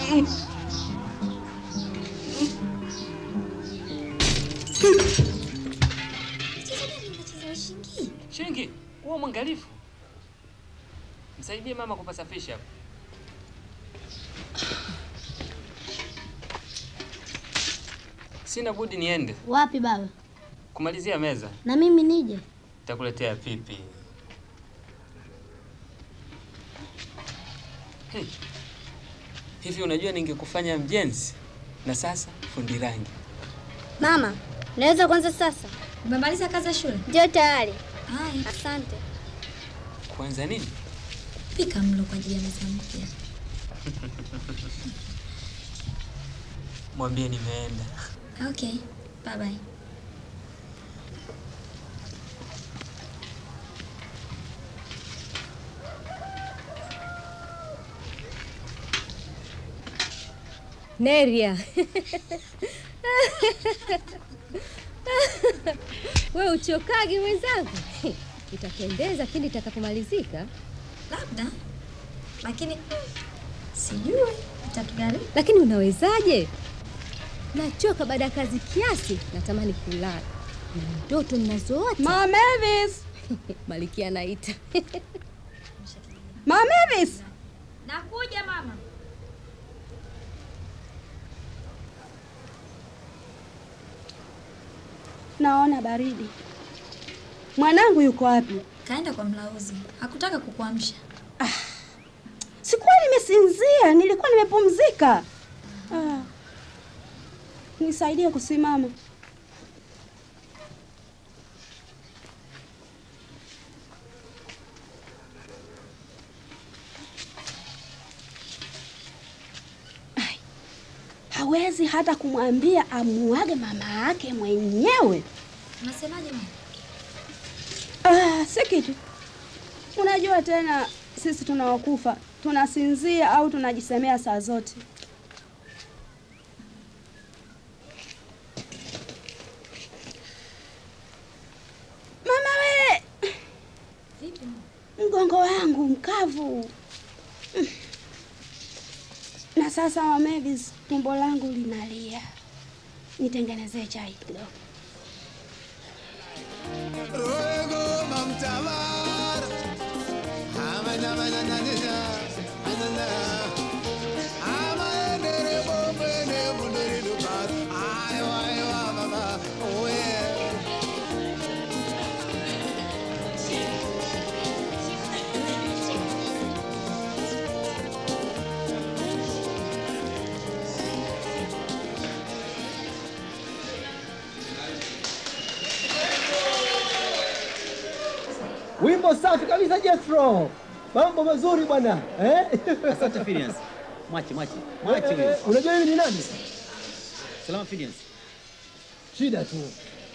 Mchezo gani mnacheza wa shingi? Shingi, huwa mwangalifu. Msaidie mama kupasafisha hapo. Sina budi niende Wapi baba? kumalizia meza. Na mimi nije? Nitakuletea pipi. Hey. Hivi unajua ningekufanya mjenzi na sasa fundi rangi. Mama, naweza kwanza sasa? Umemaliza kazi ya shule? Ndio tayari. Haya, Asante. Kwanza nini? pika mlo kwa ajili ya meza mpya. Mwambie nimeenda. Okay, bye bye. Neria. We uchokagi mwenzangu? Itapendeza lakini itakapomalizika. Labda, lakini sijui itatugharimu. Lakini unawezaje? Nachoka baada ya kazi kiasi, natamani kulala na ndoto ninazoota. Mama Mavis! Malikia anaita. Mama Mavis! Nakuja mama. Naona baridi. Mwanangu yuko wapi? Kaenda kwa mlauzi, hakutaka kukuamsha. Sikuwa nimesinzia, nilikuwa nimepumzika. Ah. Nisaidie kusimama. Ai, Hawezi hata kumwambia amuage mama yake mwenyewe. Unasemaje mama? Ah, si kitu. Unajua tena sisi tunaokufa tunasinzia au tunajisemea saa zote. Mama we, Vipi mama? mgongo wangu mkavu. Mm. Na sasa Mavis, tumbo langu linalia. Nitengenezee chai kidogo. Ruego mamtavar. Amana mana na na na. Anana. Ama nere bombe ne mundere lukat. Ayo ayo mama. Oh yeah. Wimbo safi kabisa Jethro. Mambo mazuri bwana. Eh? Asante Phineas. Mwache, mwache. Mwache Eh, huyo. eh, Unajua hivi ni nani? Salama Phineas. Shida tu.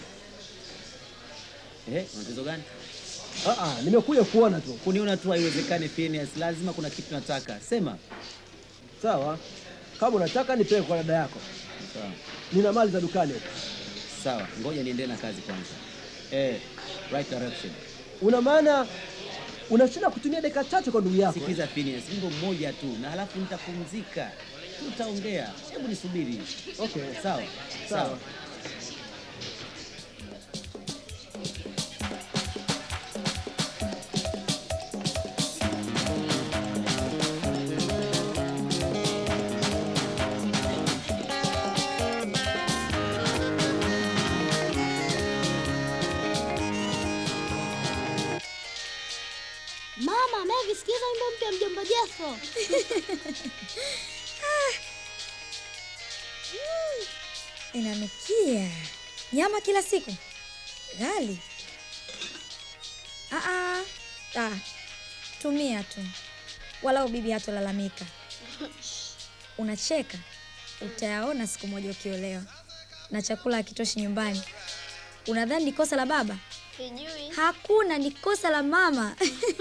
Eh, una tatizo gani? Ah ah, nimekuja kuona tu. Kuniona tu haiwezekani Phineas. Lazima kuna kitu nataka. Sema. Sawa. Kama unataka nipeleke kwa dada yako. Sawa. Nina mali za dukani huko. Sawa. Ngoja niendelee na kazi kwanza. Eh, right direction. Una maana unashinda kutumia dakika chache kwa ndugu yako. Sikiza Phineas, wimbo mmoja tu na halafu nitapumzika. Tutaongea. Hebu nisubiri. Okay. Sawa. Sawa. Mama, Mavis, sikiza wimbo mpya mjomba Jethro. Inanukia nyama kila siku ghali. Ah, ah. Ah, tumia tu, walau bibi hatolalamika. Unacheka, utayaona siku moja ukiolewa na chakula hakitoshi nyumbani. Unadhani ni kosa la baba? Sijui. Hakuna, ni kosa la mama.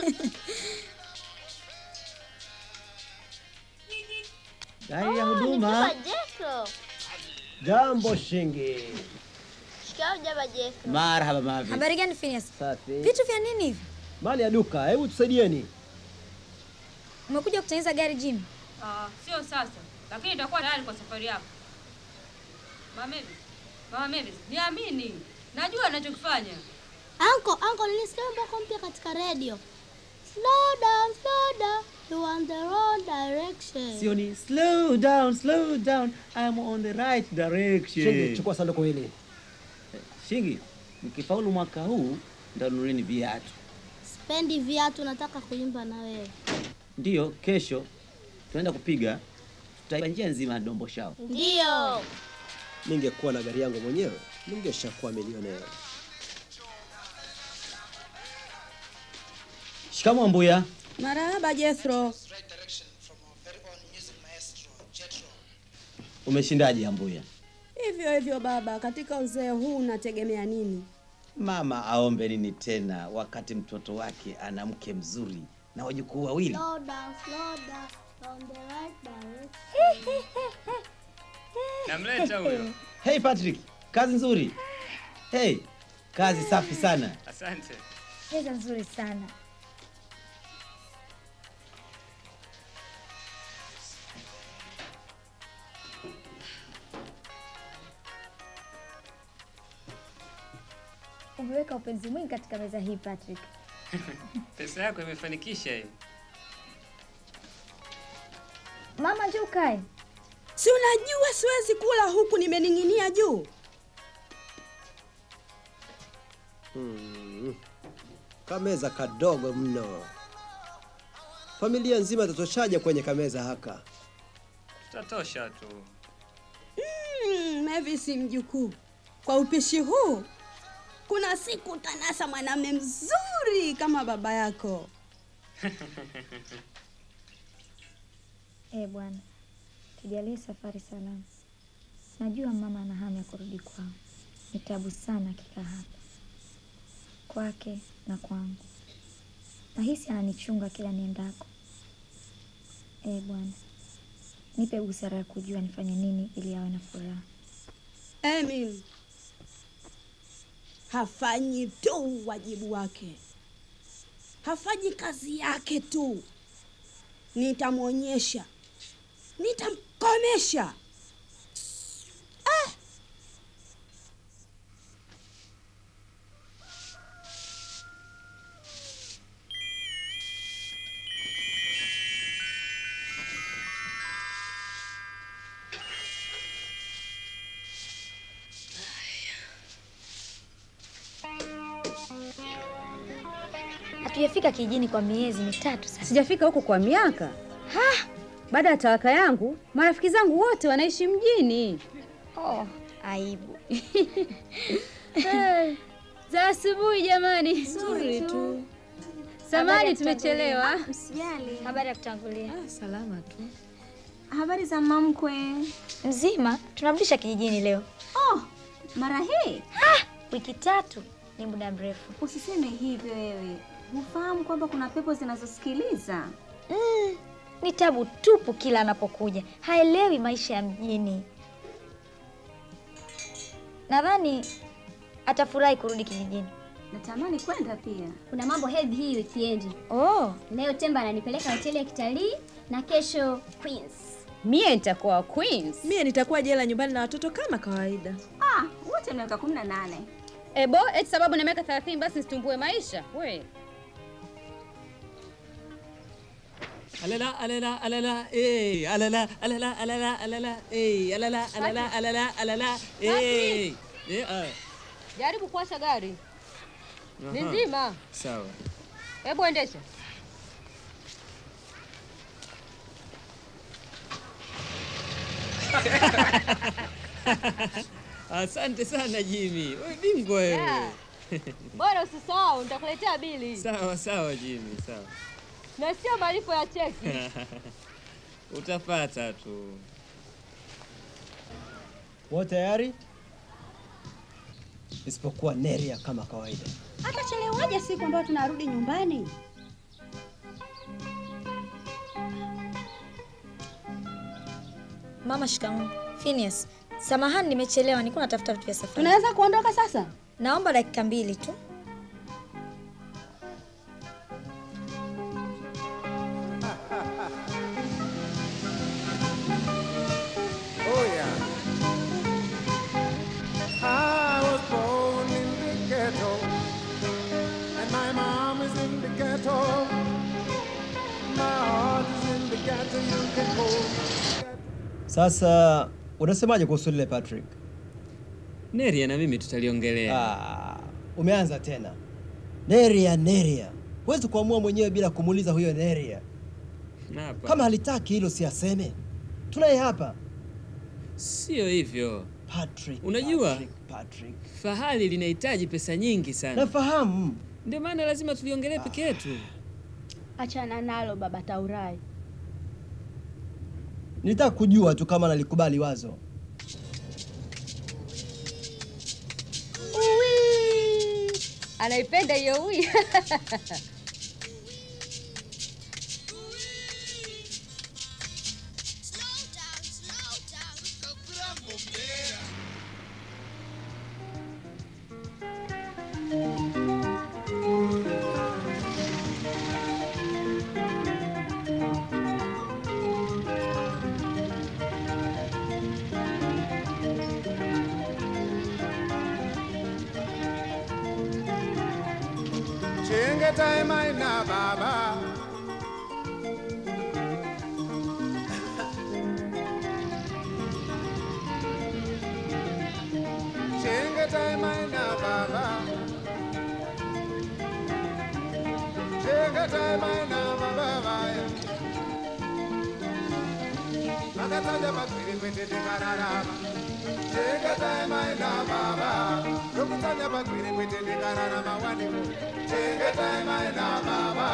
Gari ya Oh, ni huduma. mjomba Jethro. Jambo shingi. Shikao mjomba Jethro. Marhaba Mavi. Habari gani Phineas? Safi. Vitu vya nini hivi? Mali ya duka, hebu tusaidieni. Umekuja kutengeneza gari Jim? Ah, sio sasa. lakini itakuwa tayari kwa safari yako. Mama Mavis, Mama Mavis, niamini, najua ninachokifanya. Anko, anko, nilisikia wimbo wako mpya katika radio. Slow down, slow down. You want the wrong direction. Sio ni slow down, slow down. I'm on the right direction. Shingi, chukua sanduku hili. Shingi, mkifaulu mwaka huu ndanunuleni viatu. Spendi viatu, nataka kuimba na wewe. Ndiyo, kesho tunaenda kupiga, tutaiba njia nzima ya Dombo Shao. Ndio. Ningekuwa na gari yangu mwenyewe ningeshakuwa milionea. Shikamoo Mbuya. Marahaba Jethro. Umeshindaje Ambuya? Hivyo hivyo baba, katika uzee huu unategemea nini? Mama aombe nini tena wakati mtoto wake ana mke mzuri na wajukuu wawili? Slow down, slow down. On the right direction. Namleta huyo. Hey Patrick, kazi nzuri. Hey, kazi safi sana. Asante. Cheza nzuri sana. Umeweka upenzi mwingi katika meza hii Patrick. Pesa yako imefanikisha hiyo. Mama, njoo ukae. Si unajua siwezi kula huku nimening'inia juu. Hmm. Kameza kadogo mno. Familia nzima itatoshaje kwenye kameza haka? Tutatosha tu. Mm, Mavis mjukuu, kwa upishi huu kuna siku utanasa mwanamume mzuri kama baba yako. Eh bwana, tujalie safari salama. Najua mama ana hamu ya kurudi kwao. Ni tabu sana akikaa hapa kwake na kwangu. Nahisi ananichunga kila niendako. Eh bwana, nipe busara ya kujua nifanye nini ili awe na furaha. Emil hafanyi tu wajibu wake, hafanyi kazi yake tu. Nitamwonyesha, nitamkomesha. Ah! Hatujafika kijijini kwa miezi mitatu sasa. Sijafika huko kwa miaka. Ha! Baada ya talaka yangu, marafiki zangu wote wanaishi mjini. Oh, aibu. Eh, Za asubuhi jamani. Nzuri tu. Habari Samani ya tumechelewa. kutangulia. Msijali. Habari ya kutangulia. Salama tu. Habari za mamkwe? Mzima, tunarudisha kijijini leo. Oh, mara hii? Wiki tatu ni muda mrefu. Usiseme hivyo wewe. Hufahamu kwamba kuna pepo zinazosikiliza? Mm, ni tabu tupu kila anapokuja. Haelewi maisha ya mjini. Nadhani atafurahi kurudi kijijini. Natamani kwenda pia. Kuna mambo heavy hii weekend. Oh, Leo Temba ananipeleka hoteli ya kitalii na kesho Queens. Mie nitakuwa Queens. Mie nitakuwa jela nyumbani na watoto kama kawaida. Ah, wote miaka 18. Ebo, eti sababu na miaka 30 basi situmbue maisha. We. Alala, alala, alala, eh, alala, alala, alala, alala, eh, alala, alala, alala, alala, eh. Eh, ah. Jaribu kuwasha gari. Ni Aha. nzima. Sawa. Hebu endesha. Asante sana Jimmy. Wewe bingwa wewe. Yeah. Bora usisahau nitakuletea bili. Sawa sawa Jimmy, sawa. Na sio malipo ya cheki. Utapata tu. Wote tayari? Isipokuwa Neria kama kawaida. Atachelewaje siku ambayo tunarudi nyumbani? mama shikamoo. Phineas, samahani nimechelewa, nilikuwa natafuta vitu vya safari. Tunaweza kuondoka sasa? Naomba dakika mbili tu. Sasa unasemaje kuhusu lile Patrick? Neria na mimi tutaliongelea. Ah, umeanza tena. Neria, Neria. Huwezi kuamua mwenyewe bila kumuuliza huyo Neria. Hapa. Kama halitaki hilo si aseme. Tunaye hapa. Sio hivyo. Patrick. Unajua Patrick, Patrick. fahali linahitaji pesa nyingi sana. Nafahamu. Ndio maana lazima tuliongelee peke yetu. Achana nalo baba Taurai. Nilitaka kujua tu kama nalikubali wazo. Uwi! Anaipenda hiyo uwi. Chengeta maina baba. Chengeta maina baba. Chengeta maina baba. Makataja makwiri kwete dikararama. Chengeta maina baba. Lokutanya makwiri kwete dikararama wanimo. Chengeta maina baba.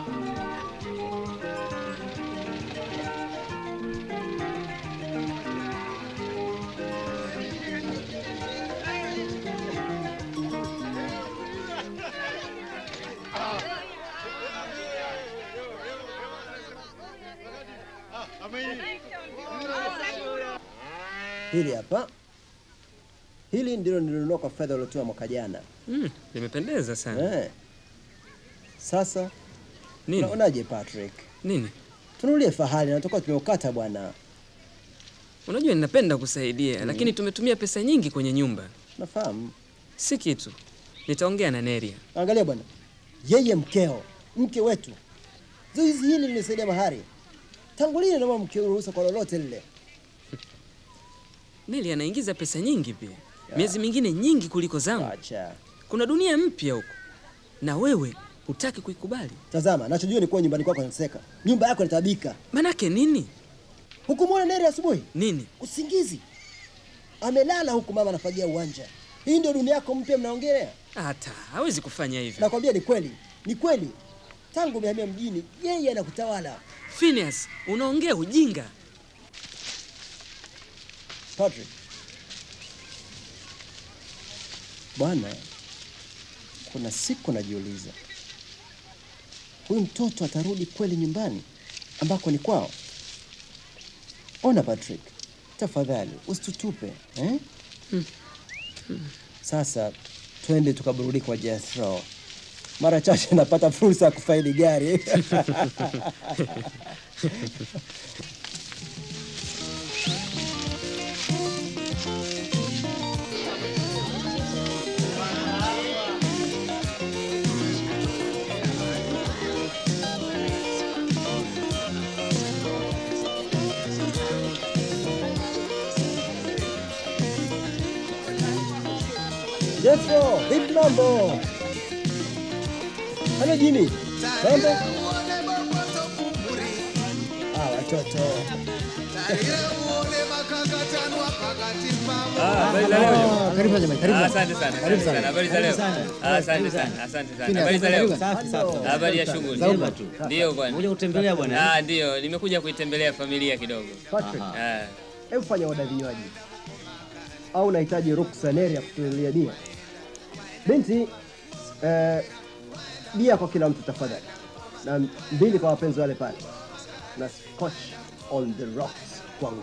Hili hapa. Hili ndilo nilinunua kwa fedha uliotoa mwaka jana. Mm, limependeza sana. Eh. Sasa Nini? unaonaje Patrick? Nini? Tunulie fahali na tutakuwa tumeukata bwana. Unajua ninapenda kusaidia, Mm. lakini tumetumia pesa nyingi kwenye nyumba. Nafahamu. Si kitu. Nitaongea na Neria. Angalia bwana, yeye mkeo, mke wetu. Zoezi hili linisaidia mahari. Tangu lini naomba mke ruhusa kwa lolote lile? Neria anaingiza pesa nyingi pia. Miezi mingine nyingi kuliko zangu. Acha. Kuna dunia mpya huko. Na wewe hutaki kuikubali. Tazama, nachojua ni kuwa nyumbani kwako inateseka. Nyumba yako inatabika. Manake nini? Hukumwona Neri asubuhi? Nini? Usingizi. Amelala huku mama anafagia uwanja. Hii ndio dunia yako mpya mnaongelea? Hata hawezi kufanya hivyo. Nakwambia ni kweli. Ni kweli. Tangu umehamia mjini, yeye anakutawala. Phineas, unaongea ujinga. Patrick. Bwana, kuna siku najiuliza, huyu mtoto atarudi kweli nyumbani ambako ni kwao? Ona Patrick, tafadhali usitutupe eh? Sasa twende tukaburudika kwa Jethro. Mara chache napata fursa ya kufaidi gari. Jethro, vipi mambo? Halo Jimmy, mambo? Ah, watoto. Ah, habari za leo. Ah, karibu sana jamani, karibu. Ah, Asante sana. Karibu Karibu sana. sana. Habari za Karibu leo. sana. Ah, Asante Karibu sana. sana. Asante sana. Pina, Habari za leo. karibu. Safi, safi. Habari ya Safi, shughuli. safi. Zauma tu. Ndio bwana. Kuja kutembelea bwana. Ah, ndio. Nimekuja kuitembelea familia kidogo. Patrick. Ah. Hebu fanya oda vinywaji. Au unahitaji ruksa Neri ya kutulia bia? Binti, eh, bia kwa kila mtu tafadhali, na mbili kwa wapenzi wale pale, na scotch on the rocks kwangu.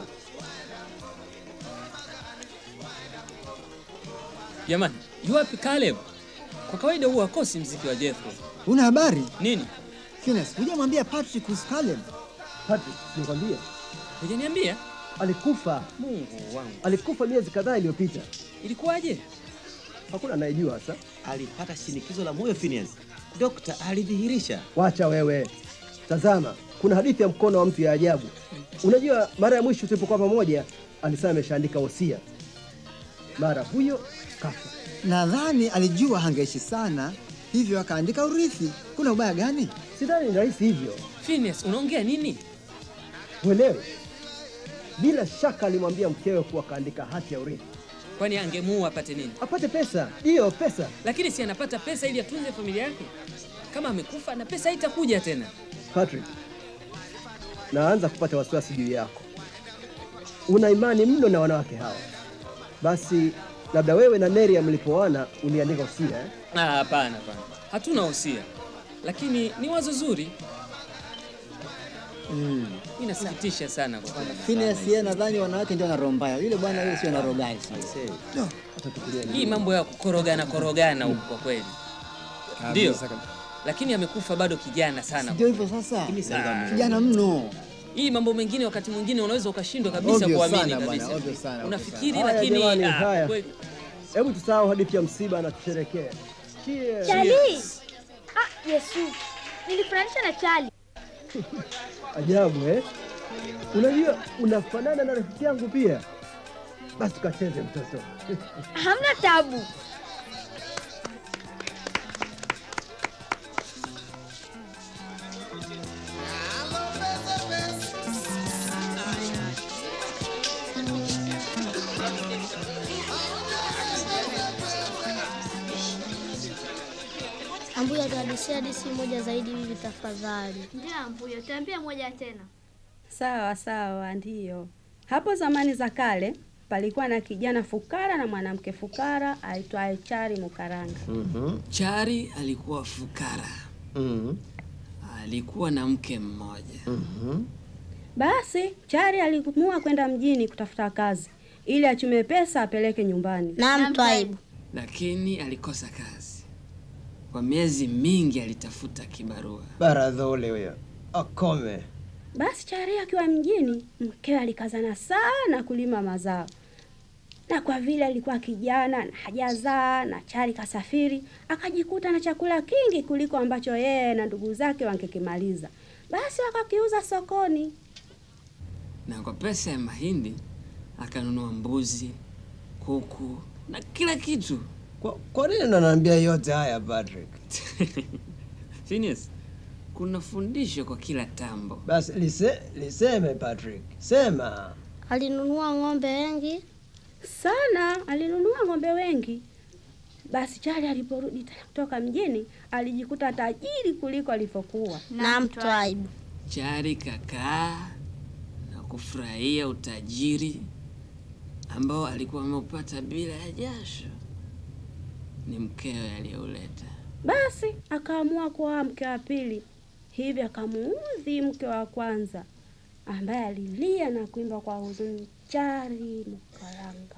Jamani, yu wapi Caleb? Kwa kawaida huwa hakosi mziki wa Jethro. Una habari? Nini? Phineas, hujamwambia Patrick kuhusu Caleb? Patrick, nikwambia Hujaniambia? alikufa. Mungu wangu. Alikufa miezi kadhaa iliyopita. Ilikuwaje? Hakuna anayejua sasa. Alipata shinikizo la moyo Phineas. Dokta alidhihirisha. Wacha wewe. Tazama, kuna hadithi ya mkono wa mtu ya ajabu. Unajua, mara ya mwisho tulipokuwa pamoja alisema ameshaandika wosia, mara huyo kafa. Nadhani alijua hangeishi sana, hivyo akaandika urithi. Kuna ubaya gani? Sidhani ni rahisi hivyo. Phineas, unaongea nini? Uelewe, bila shaka alimwambia mkewe kuwa kaandika hati ya urithi Kwani angemuua apate nini? apate pesa. Hiyo pesa Lakini si anapata pesa ili atunze familia yake? Kama amekufa na pesa haitakuja tena. Patrick, naanza kupata wasiwasi juu yako. Una imani mno na wanawake hawa. Basi labda wewe na Neria mlipoana uliandika usia eh? Ah, hapana, hapana, hatuna wosia, lakini ni wazo zuri. Mm. Inasikitisha sana kwa kweli. Phineas yeye nadhani wanawake ndio ana roho mbaya. Yule bwana yule sio ana roho gani sasa. No. Hii mambo ya kukorogana korogana huko kwa kweli ndio, lakini amekufa bado kijana sana. Ndio hivyo sasa. Ah. Kijana mno. Hii mambo mengine wakati mwingine unaweza ukashindwa kabisa Obvious kuamini sana bwana, kabisa. obvious sana, obvious Unafikiri Haya, lakini jamani, ah, haya. kweli. Hebu tusahau hadithi ya msiba na tusherekee. Cheers. Chali! Ah, Yesu. Nilifananisha na Chali. Ajabu eh? Unajua unafanana na rafiki yangu pia. Basi tukacheze mtoto. Hamna tabu. Ambuya, tuhadisia hadithi moja zaidi hivi tafadhali. Ndio Ambuyo, tuambie moja tena. Sawa sawa, ndiyo. Hapo zamani za kale palikuwa na kijana fukara na mwanamke fukara aitwaye Chari Mukaranga. Chari alikuwa fukara, alikuwa na mke mmoja. Basi Chari aliamua kwenda mjini kutafuta kazi ili achume pesa apeleke nyumbani. Naam, Twaibu. lakini alikosa kazi. Kwa miezi mingi alitafuta kibarua. Baradhole huyo. Akome. Basi Chari akiwa mjini, mkewe alikazana sana kulima mazao, na kwa vile alikuwa kijana na hajazaa na Chari kasafiri, akajikuta na chakula kingi kuliko ambacho yeye na ndugu zake wangekimaliza. Basi wakakiuza sokoni. na kwa pesa ya mahindi akanunua mbuzi, kuku na kila kitu. Kwa, kwa nini unaniambia yote haya Patrick? Phineas, kuna fundisho kwa kila tambo. Basi lise, liseme Patrick. Sema. Alinunua ng'ombe wengi sana, alinunua ng'ombe wengi. Basi Chari aliporudi tena kutoka mjini, alijikuta tajiri kuliko alivyokuwa. Naam, Twaibu. Chari kakaa na kufurahia utajiri ambao alikuwa ameupata bila ya jasho. Ni mkewe aliyeuleta. Basi akaamua kuoa mke wa pili, hivi akamuudhi mke wa kwanza ambaye alilia na kuimba kwa huzuni, Chari Mukaranga.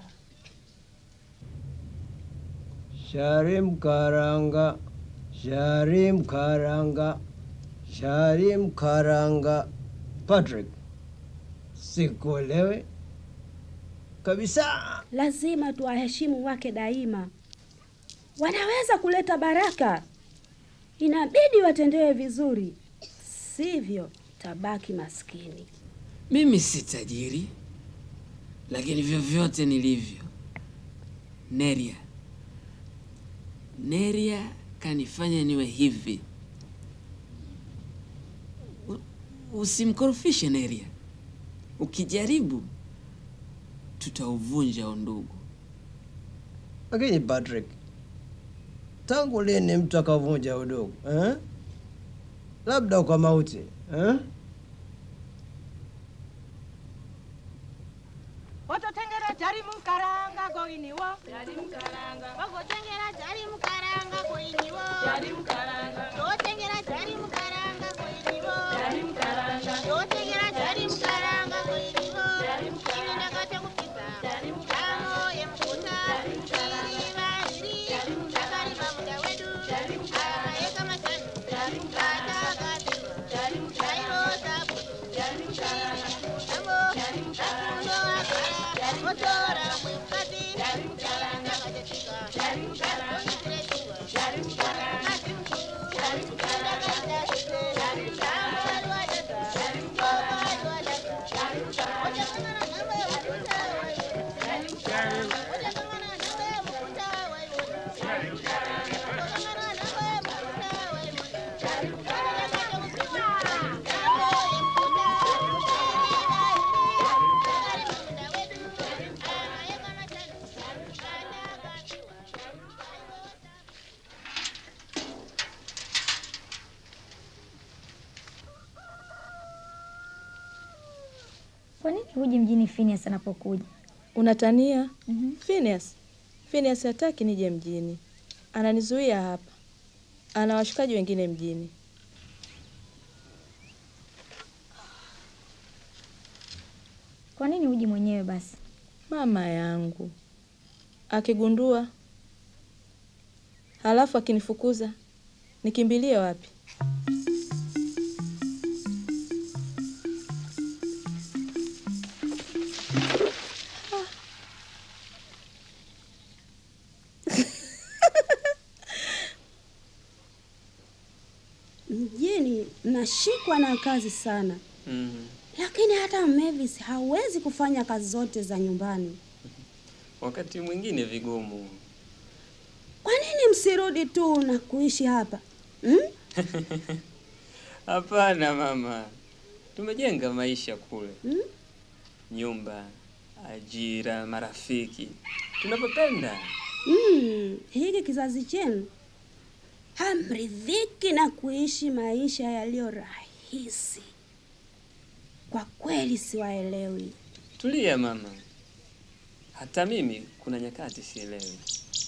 Sharim karanga. Sharim karanga. Sharim karanga. Patrick. Sikuelewe kabisa. Lazima tuwaheshimu wake daima, wanaweza kuleta baraka, inabidi watendewe vizuri, sivyo tabaki maskini. Mimi si tajiri, lakini vyovyote nilivyo, Neria, Neria kanifanya niwe hivi. U- Usimkorofishe Neria, ukijaribu tutauvunja undugu. Lakini Patrick, tangu lini mtu akavunja udugu eh? Labda kwa mauti eh? Ototengera jari mukaranga goiniwo jari mukaranga Bagotengera jari mukaranga koiniwo. jari mukaranga Totengera jari mukaranga koiniwo. jari mukaranga Totengera jari mukaranga koiniwo. Ivi ndakata kupita. Tamo yemukuta. Iri variri. Takarima muda wedu. Akaeka mashanu. Kata akatirwa. Kairo sabutu. Amo. Akundo akara. Motora mwemukati. Ndakatetika. Ndonitirechiwa. Mati mukuru. Ndakaita sise. Tamo wari wadada. Kwa nini huji mjini Phineas anapokuja? Unatania? Phineas. Phineas hataki nije mjini, ananizuia hapa. Ana washikaji wengine mjini. Kwa nini huji mwenyewe basi? Mama yangu akigundua, halafu akinifukuza, nikimbilie wapi? Mjini nashikwa na kazi sana, Mm. lakini hata Mavis hawezi kufanya kazi zote za nyumbani. Wakati mwingine vigumu. Kwa nini msirudi tu na kuishi hapa hmm? Hapana mama, tumejenga maisha kule, Hmm? nyumba, ajira, marafiki, tunapopenda. Mm, hiki kizazi chenu hamridhiki na kuishi maisha yaliyo rahisi. Kwa kweli siwaelewi. Tulia mama, hata mimi kuna nyakati sielewi.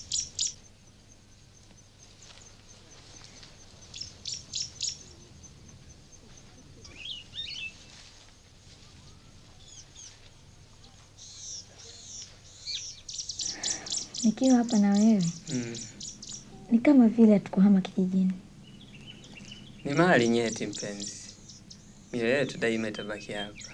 Nikiwa hapa na wewe Mm. ni kama vile hatukuhama kijijini. Ni mahali nyeti mpenzi, mioyo yetu daima itabaki hapa.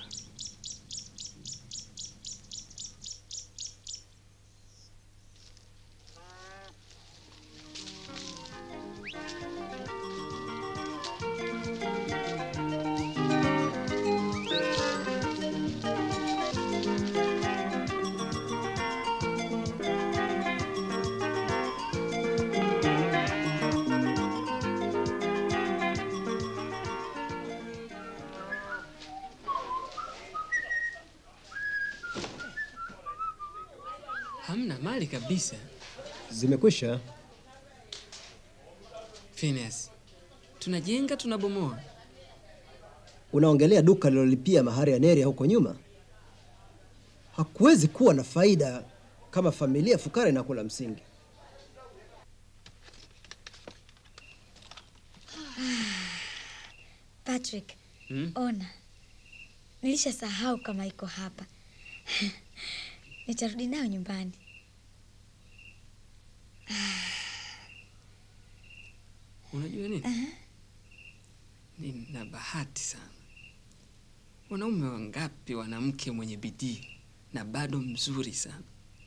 Hamna mali kabisa. Zimekwisha. Phineas, tunajenga tunabomoa. Unaongelea duka lilolipia mahari ya Neria huko nyuma? Hakuwezi kuwa na faida kama familia fukara inakula msingi. Patrick, Hmm? ona, nilishasahau kama iko hapa. Nitarudi nayo nyumbani. Unajua nini? Nina bahati sana. Wanaume wangapi wanamke mwenye bidii na bado mzuri sana.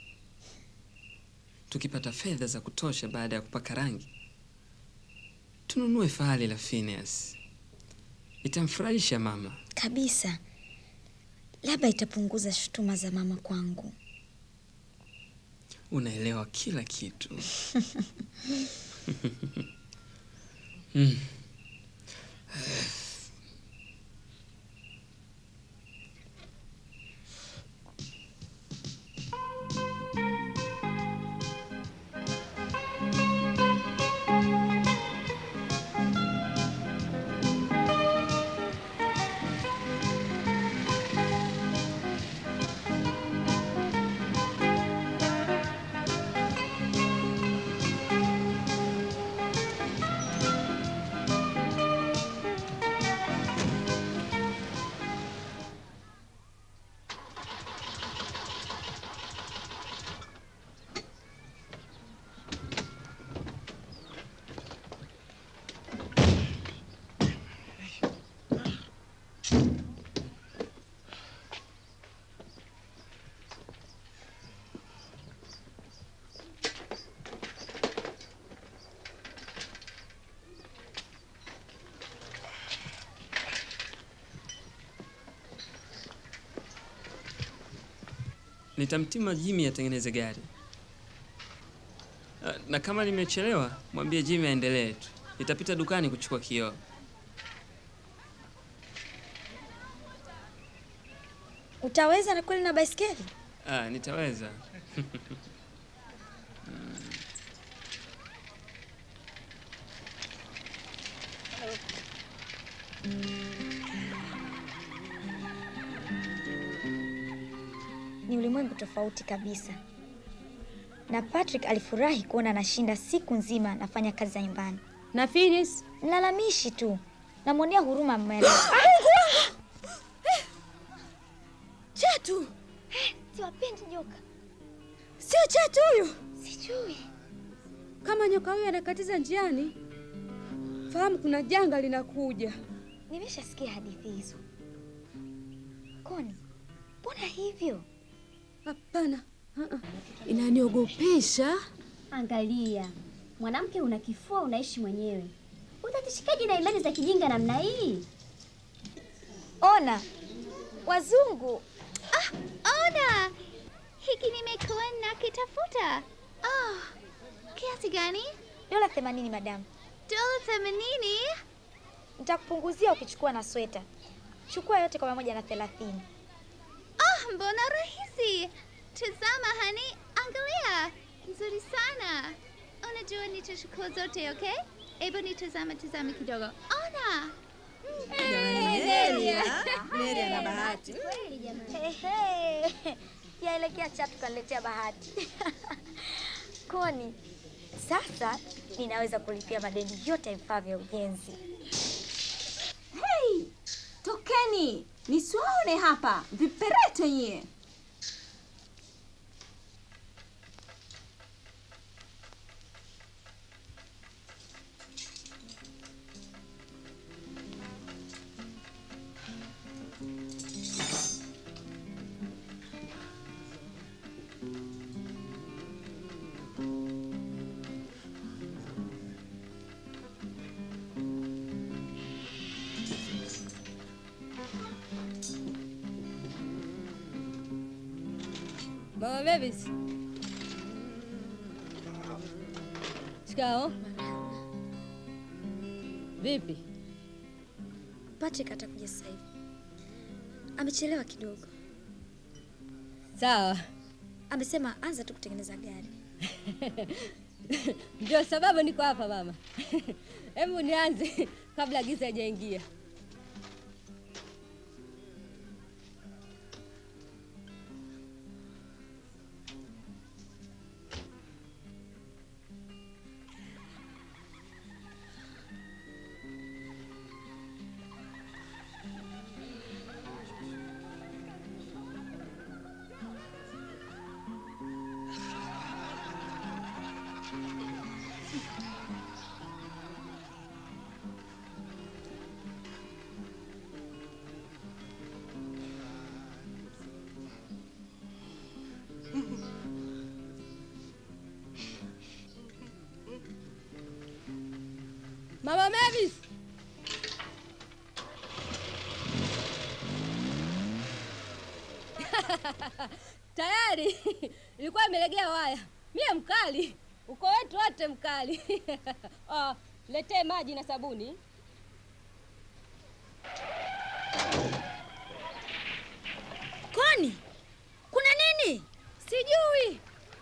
Tukipata fedha za kutosha baada ya kupaka rangi, tununue fahali la Phineas. Itamfurahisha mama. Kabisa, labda itapunguza shutuma za mama kwangu. Unaelewa kila kitu. mm. Nitamtima Jimmy atengeneze gari. Ah, Na kama nimechelewa, mwambie Jimmy aendelee tu. Nitapita dukani kuchukua kioo. Utaweza na kweli na baiskeli? Ah, nitaweza. tofauti kabisa, na Patrick alifurahi kuona anashinda siku nzima nafanya kazi za nyumbani. Na Phineas Mlalamishi tu, namwonea huruma mmele. Chatu, siwapendi nyoka. Sio chatu huyu? Sijui. Kama nyoka huyu anakatiza njiani, fahamu kuna janga linakuja. Nimeshasikia hadithi hizo. Koni, mbona hivyo? Hapana, uh-uh. inaniogopesha. Angalia, mwanamke una kifua, unaishi mwenyewe, utatishikaje na imani za kijinga namna hii? Ona wazungu. Ah, ona hiki nimekuwa nakitafuta. Ah, kiasi gani? Dola themanini madamu. Dola themanini? Nitakupunguzia ukichukua na sweta. Chukua yote kwa pamoja na thelathini. Ah, mbona rahisi. Tazama hani, angalia, nzuri sana. Unajua nitachukua zote, okay? Hebu nitazama tazama kidogo. Ona. Neria. Neria na bahati. Ehe. Yaelekea chatu kaniletea bahati. Koni, sasa ninaweza kulipia madeni yote ya vifaa vya ujenzi. Hey, tokeni nisiwaone hapa viperete nyie. Mama Mavis. Shikao. Vipi? Patrick atakuja sasa hivi. Amechelewa kidogo. Sawa. Amesema anza tu kutengeneza gari. Ndio sababu niko hapa mama. Hebu nianze kabla giza haijaingia. Mama Mavis. Tayari ilikuwa imelegea waya. Mie mkali, uko wetu wote mkali. Ah, letee maji na sabuni. Kwani kuna nini? Sijui.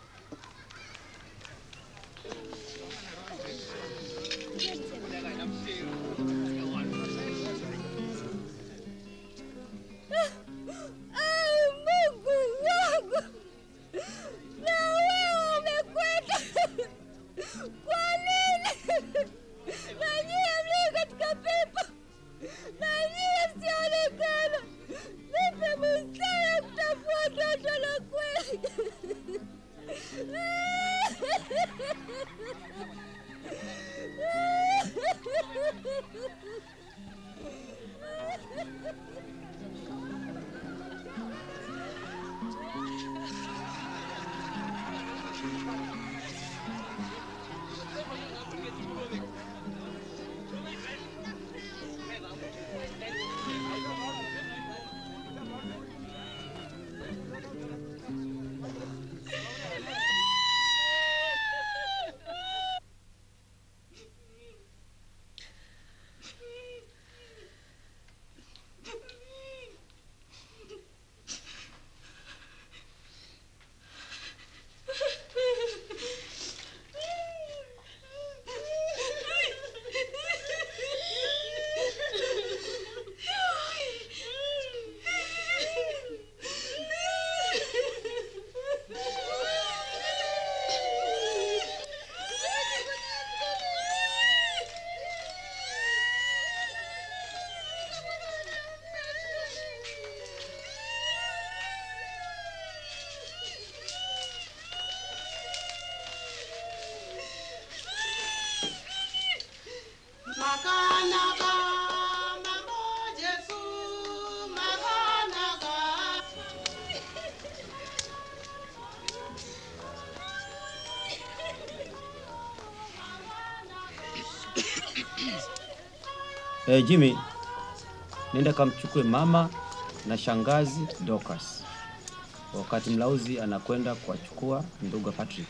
Ah, Mungu wangu. Na wewe umekwenda. Kwa nini? Na nyie mlio katika pepo. Na nyie msionekana. Nipe busara kutafua toto la kweli. Makanaka, mambo Jesu, makanaka. Hey, Jimmy, nenda kamchukue mama na shangazi Dorcas, wakati mlauzi anakwenda kuwachukua ndugu Patrick.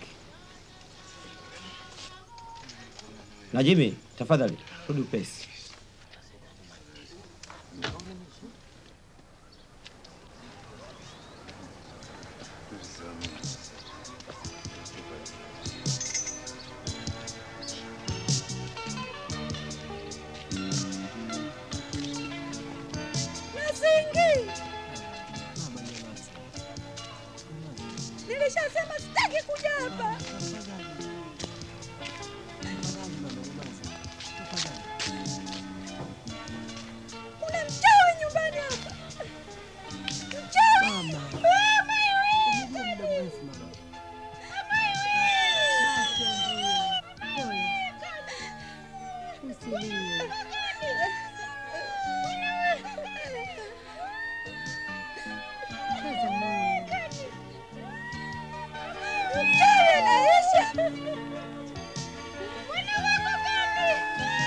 Na Jimmy, tafadhali rudi upesi. Nasingi, nilishasema sitaki kuja hapa. Kuna mchawi nyumbani hapa, mchawi. Mama wewe, daddy. Mama Mchawi anaisha. Mwana wako gani?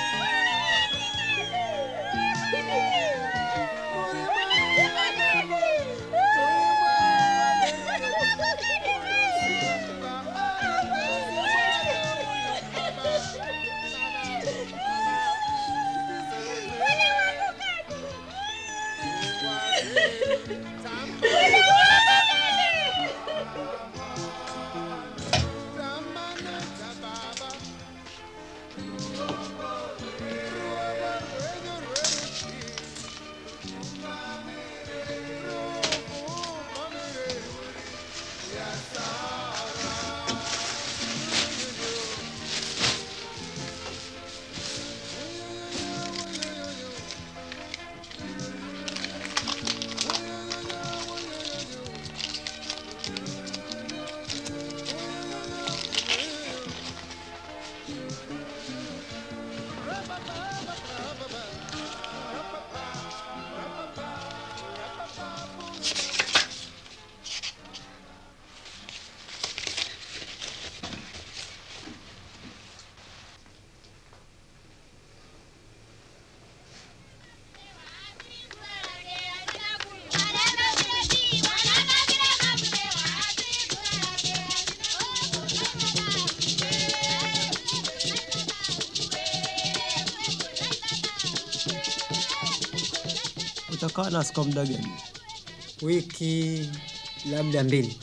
Utakaa nasi kwa muda gani? Wiki labda mbili.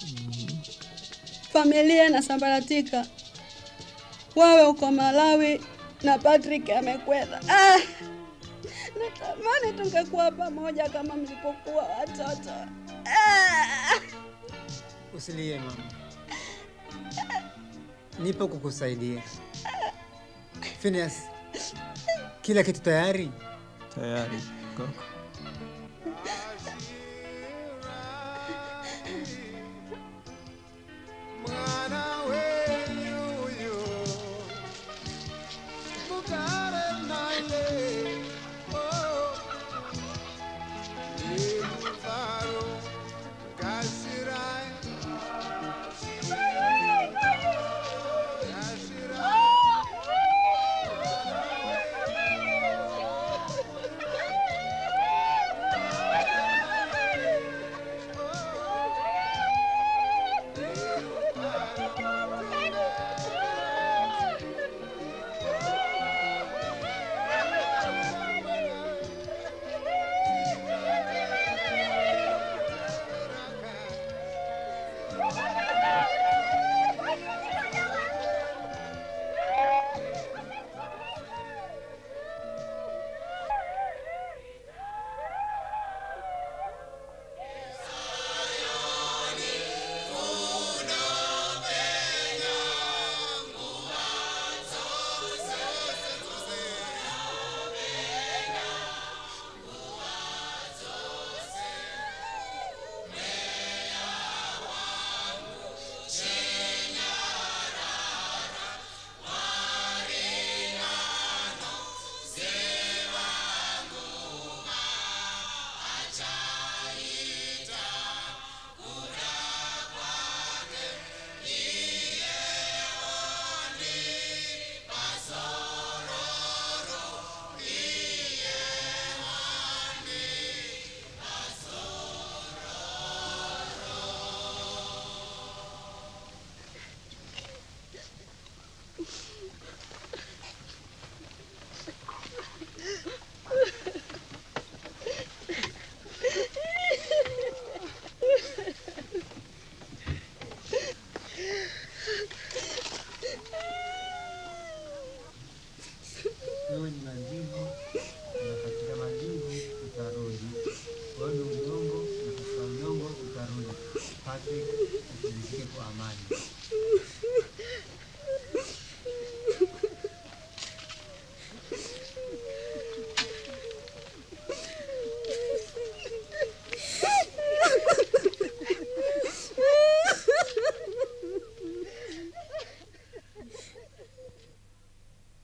Familia inasambaratika, wewe uko Malawi na Patrick amekwenda. Ah, natamani tungekuwa pamoja kama mlipokuwa watoto. Ah, Usilie mama, nipo kukusaidia. Phineas, kila kitu tayari? Tayari kaka. Oh!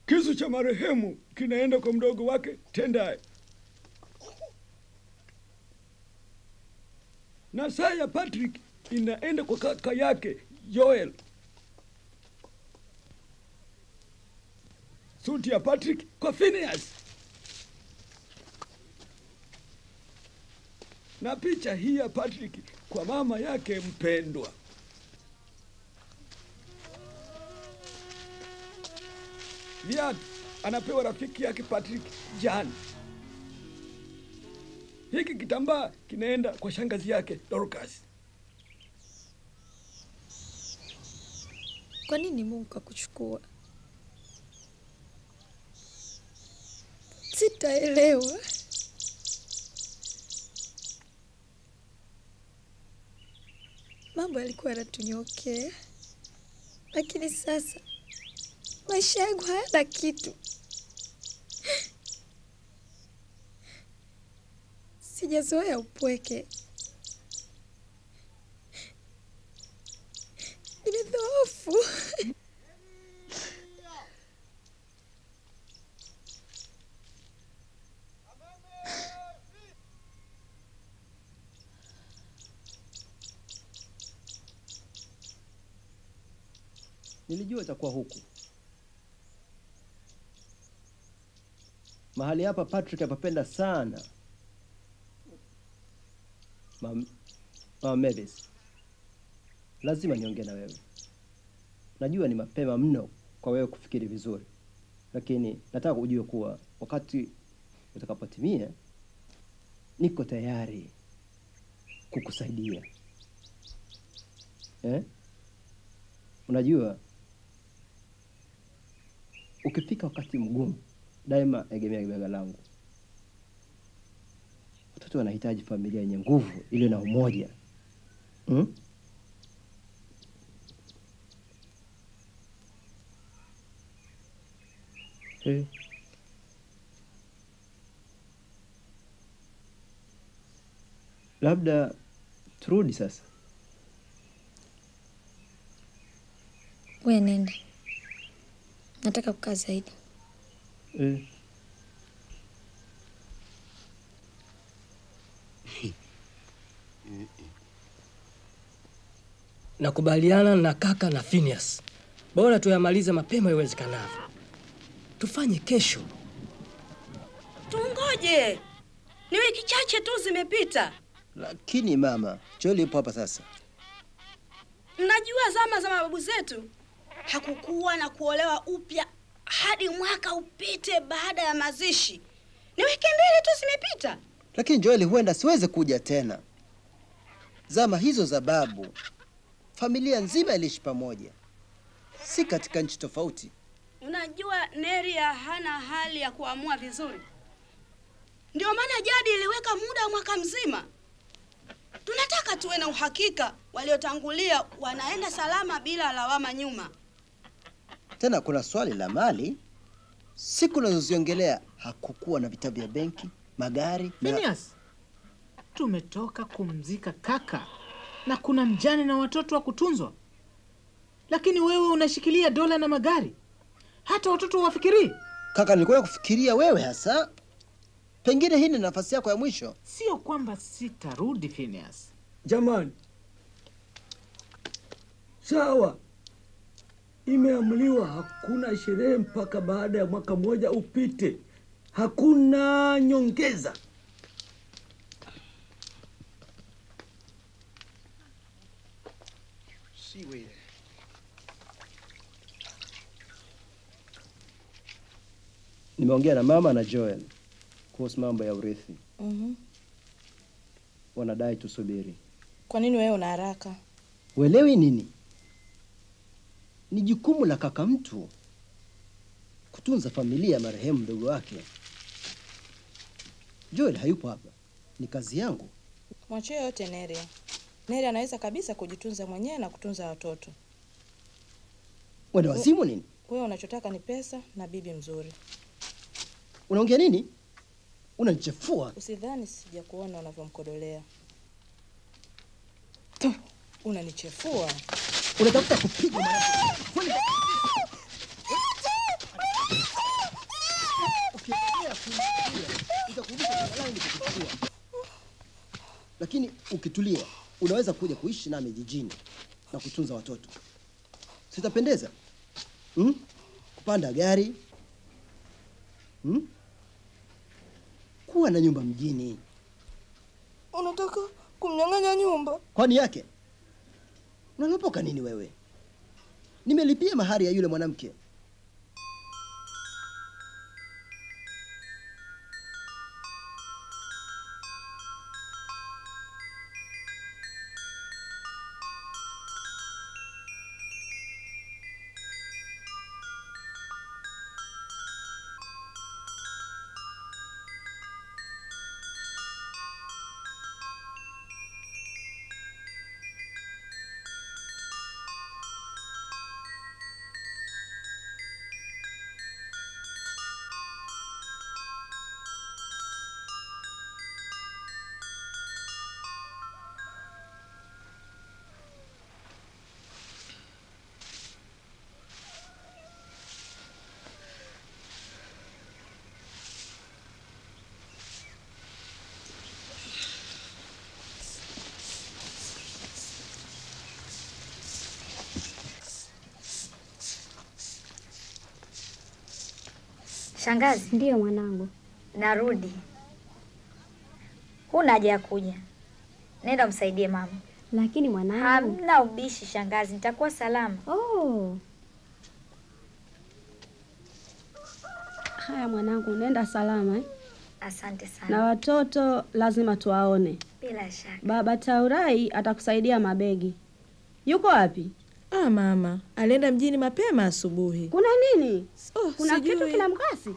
Kisu cha marehemu kinaenda kwa mdogo wake Tendai, na saa ya Patrick inaenda kwa kaka yake Joel. Suti ya Patrick kwa Phineas, na picha hii ya Patrick kwa mama yake mpendwa. Viatu anapewa rafiki yake Patrick Jan. Hiki kitambaa kinaenda kwa shangazi yake Dorcas. Kwa nini Mungu kakuchukua? Sitaelewa. Mambo yalikuwa yanatunyokea, lakini sasa maisha yangu hayana kitu. Sijazoea upweke, nimedhoofu. Nilijua itakuwa huku mahali hapa. Patrick apapenda sana Mam- Mama Mavis, lazima niongee na wewe. Najua ni mapema mno kwa wewe kufikiri vizuri, lakini nataka ujue kuwa wakati utakapotimia, niko tayari kukusaidia eh? Unajua, ukifika wakati mgumu, daima egemea bega langu. Watoto wanahitaji familia yenye nguvu, iliyo na umoja hmm? Eh. Labda turudi sasa. We nenda, nataka kukaa zaidi. Eh. Nakubaliana na kaka na Phineas, bora tuyamalize mapema iwezekanavyo. Tufanye kesho. Tungoje, ni wiki chache tu zimepita. Lakini mama, Joel yupo hapa sasa. Mnajua zama za mababu zetu hakukuwa na kuolewa upya hadi mwaka upite baada ya mazishi. Ni wiki mbili tu zimepita. Lakini Joel huenda siweze kuja tena. Zama hizo za babu, familia nzima iliishi pamoja, si katika nchi tofauti. Unajua Neria hana hali ya kuamua vizuri, ndio maana jadi iliweka muda wa mwaka mzima. Tunataka tuwe na uhakika waliotangulia wanaenda salama bila lawama nyuma. Tena kuna swali la mali. Siku unazoziongelea hakukuwa na vitabu vya benki, magari na... Phineas, tumetoka kumzika kaka na kuna mjane na watoto wa kutunzwa, lakini wewe unashikilia dola na magari, hata watoto wafikirii. Kaka, nilikuwa kufikiria wewe hasa, pengine hii ni nafasi yako ya mwisho. Sio kwamba sitarudi Phineas. Jamani, sawa, imeamliwa hakuna sherehe mpaka baada ya mwaka mmoja upite. Hakuna nyongeza. Nimeongea na mama na Joel kuhusu mambo ya urithi, Mhm. wanadai tusubiri. Kwa nini wewe una haraka? Uelewi nini? Ni jukumu la kaka mtu kutunza familia ya marehemu mdogo wake. Joel hayupo hapa, ni kazi yangu. Mwachie yote Neria. Neria anaweza kabisa kujitunza mwenyewe na kutunza watoto. Wenda wazimu nini? Wewe unachotaka ni pesa na bibi mzuri. Unaongea nini? Unanichefua. Usidhani sija kuona unavyomkodolea. Tu, Unanichefua. Unatafuta kupiga mwanamke. tulia, unaweza kuja kuishi nami jijini na kutunza watoto. Sitapendeza hmm? kupanda gari hmm? kuwa na nyumba mjini. Unataka kumnyang'anya nyumba? Kwani yake unalopoka nini wewe? Nimelipia mahari ya yule mwanamke. Shangazi. Ndiyo mwanangu. Narudi. Huna haja ya kuja. Nenda msaidie mama. Lakini mwanangu. Hamna ubishi shangazi, nitakuwa salama. Oh. Haya mwanangu, nenda salama eh? Asante sana. Na watoto lazima tuwaone. Bila shaka. Baba Taurai atakusaidia mabegi. Yuko wapi? Ah, mama alienda mjini mapema asubuhi. Kuna nini? Oh, Kuna sijui. kitu kina mkasi?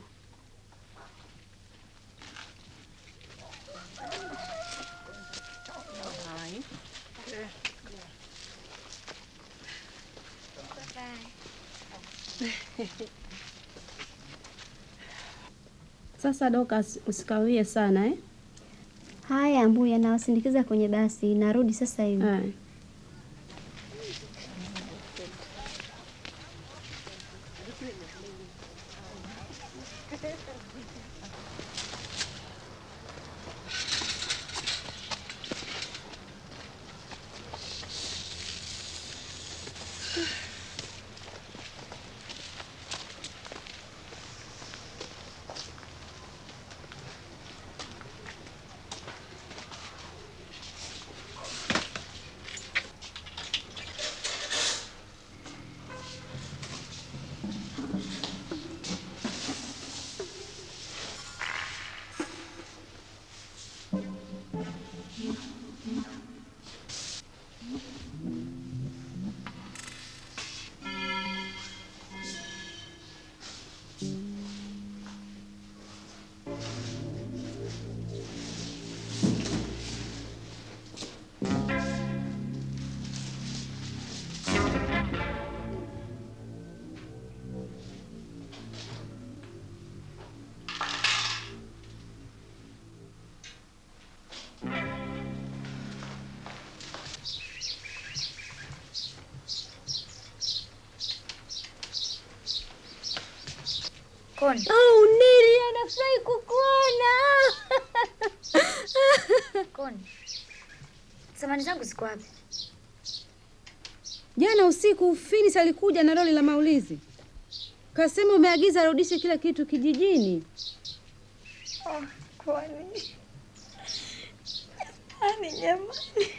Sasa Dokas, usikawie sana eh? Haya Mbuya, nawasindikiza kwenye basi, narudi sasa hivi. Koni. Oh, Nili anafurahi kukuona. Koni. Samani zangu ziko wapi? Jana usiku Finis alikuja na lori la maulizi, kasema umeagiza arudishe kila kitu kijijini. Oh, kwani ani jamani,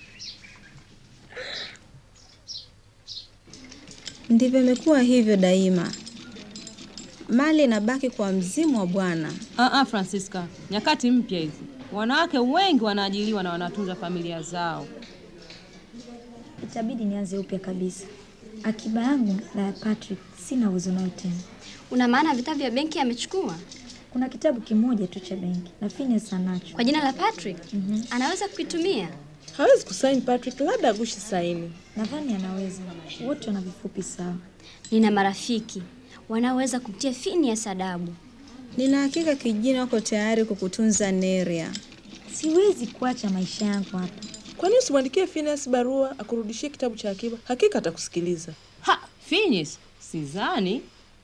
Ndivyo imekuwa hivyo daima, mali inabaki kwa mzimu wa Bwana. Ah, ah, Francisca, nyakati mpya hizi. Wanawake wengi wanaajiliwa na wanatunza familia zao. Itabidi nianze upya kabisa. Akiba yangu na ya Patrick sina uwezo nayo tena. Una maana vitabu vya benki amechukua? Kuna kitabu kimoja tu cha benki na Phineas anacho. Kwa jina la Patrick? Anaweza kukitumia? Hawezi kusaini Patrick, labda agushi saini. Nadhani anaweza. Wote wana vifupi sawa. Nina marafiki wanaoweza kumtia Phineas adabu. Nina hakika kijijini wako tayari kukutunza Neria. Siwezi kuacha maisha yangu hapa. Kwani usimwandikie Phineas barua akurudishie kitabu cha akiba? Hakika atakusikiliza. Ha, Phineas, sidhani.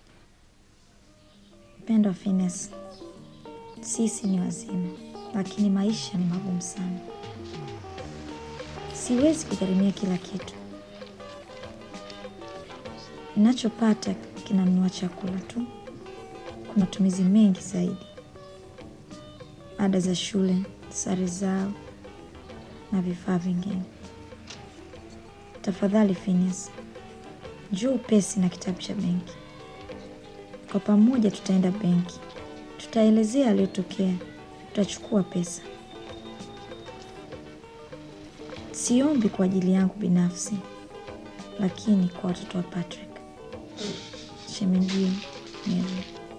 Mpendwa Phineas, sisi ni wazima, lakini maisha ni magumu sana. siwezi kugharimia kila kitu. Ninachopata kinanunua chakula tu, kwa matumizi mengi zaidi, ada za shule, sare zao na vifaa vingine. Tafadhali Phineas, njoo upesi na kitabu cha benki. Kwa pamoja tutaenda benki, tutaelezea aliyotokea, tutachukua pesa. Siombi kwa ajili yangu binafsi, lakini kwa watoto wa Patrick, shemejio Mary.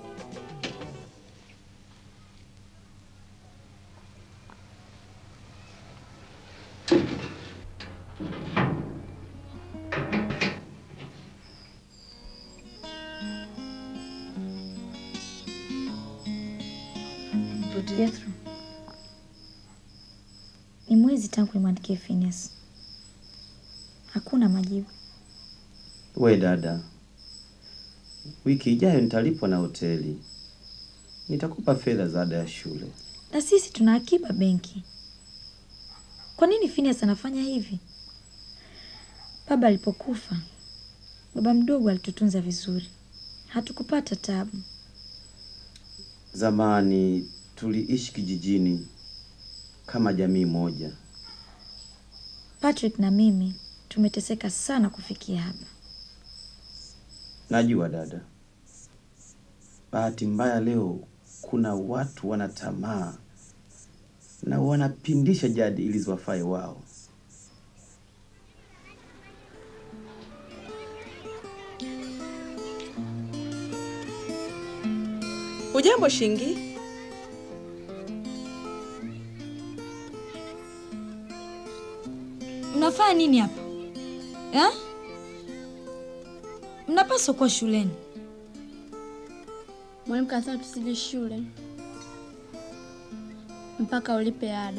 Jethro, ni mwezi tangu nimwandikie Phineas, hakuna majibu. We dada, wiki ijayo nitalipwa na hoteli, nitakupa fedha za ada ya shule. Na sisi tuna akiba benki. Kwa nini Phineas anafanya hivi? Baba alipokufa, baba mdogo alitutunza vizuri, hatukupata tabu. Zamani tuliishi kijijini kama jamii moja. Patrick na mimi tumeteseka sana kufikia hapa. Najua dada, bahati mbaya leo kuna watu wana tamaa na wanapindisha jadi ili ziwafae wao. Ujambo Shingi? Mnafanya nini hapa eh? Mnapaswa kuwa shuleni. Mwalimu kasema tusije shule mpaka ulipe ada.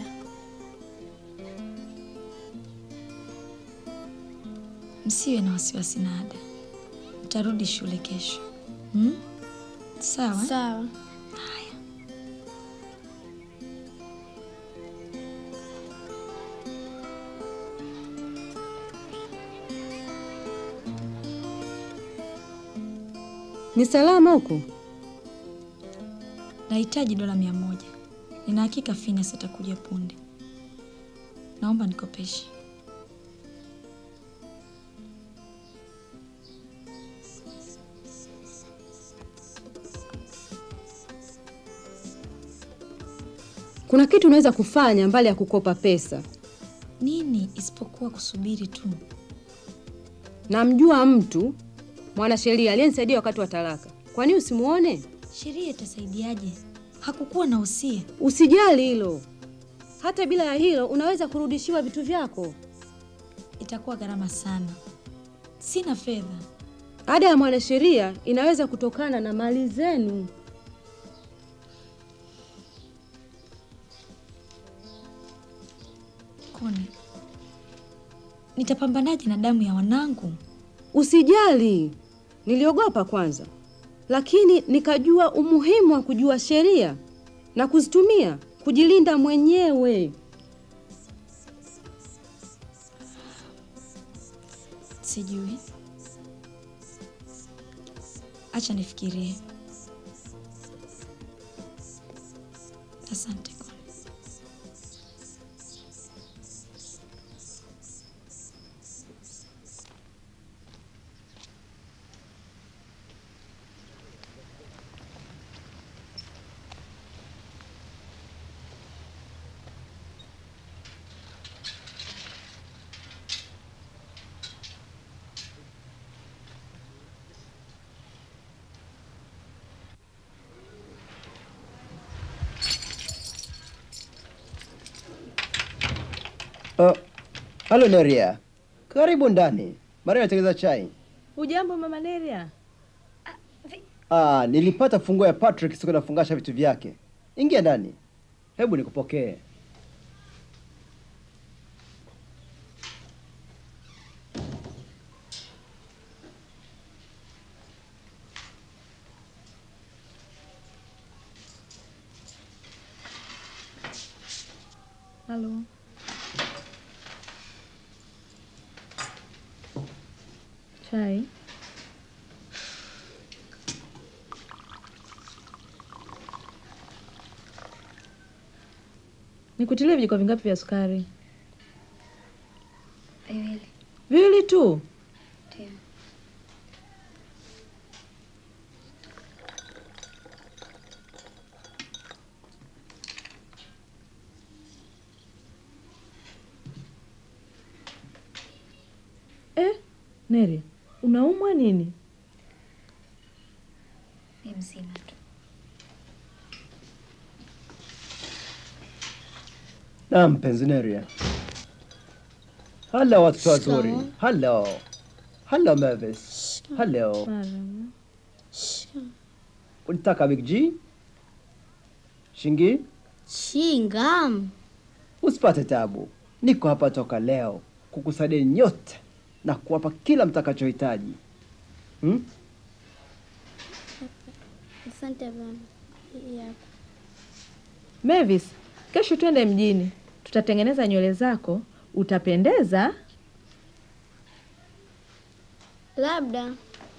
Msiwe na wasiwasi na ada, mtarudi shule kesho hmm? Sawa sawa. Ni salama huko? Nahitaji dola mia moja. Nina hakika Phineas atakuja punde. Naomba nikopeshe. Kuna kitu unaweza kufanya mbali ya kukopa pesa. Nini isipokuwa kusubiri tu? Namjua mtu mwanasheria aliyenisaidia wakati wa talaka. Kwa nini usimuone? Sheria itasaidiaje? Hakukuwa na usia. Usijali hilo. Hata bila ya hilo unaweza kurudishiwa vitu vyako. Itakuwa gharama sana, sina fedha. Ada ya mwanasheria inaweza kutokana na mali zenu. Kone, nitapambanaje na damu ya wanangu? Usijali, niliogopa kwanza, lakini nikajua umuhimu wa kujua sheria na kuzitumia kujilinda mwenyewe. Sijui, acha nifikirie. Asante Kone. Uh, halo Neria, karibu ndani. Maria anatengeneza chai. Ujambo mama Neria? Ah, nilipata funguo ya Patrick siku nafungasha vitu vyake. Ingia ndani, hebu nikupokee. Halo. Chai. Nikutilie vijiko vingapi vya sukari? Viwili. Viwili tu. Ndio. Eh, Neri, unaumwa nini? Ni mzima tu. Naam, mpenzi Neria. Hello watoto wazuri. Shikamoo. Hello. Hello Mavis. Hello. Ulitaka Big G? Shingi? Shingam. Usipate tabu. Niko hapa toka leo kukusaidia nyote na kuwapa kila mtakachohitaji. Hmm? Asante baba. Hii hapa. Mavis, kesho twende mjini, tutatengeneza nywele zako, utapendeza. Labda.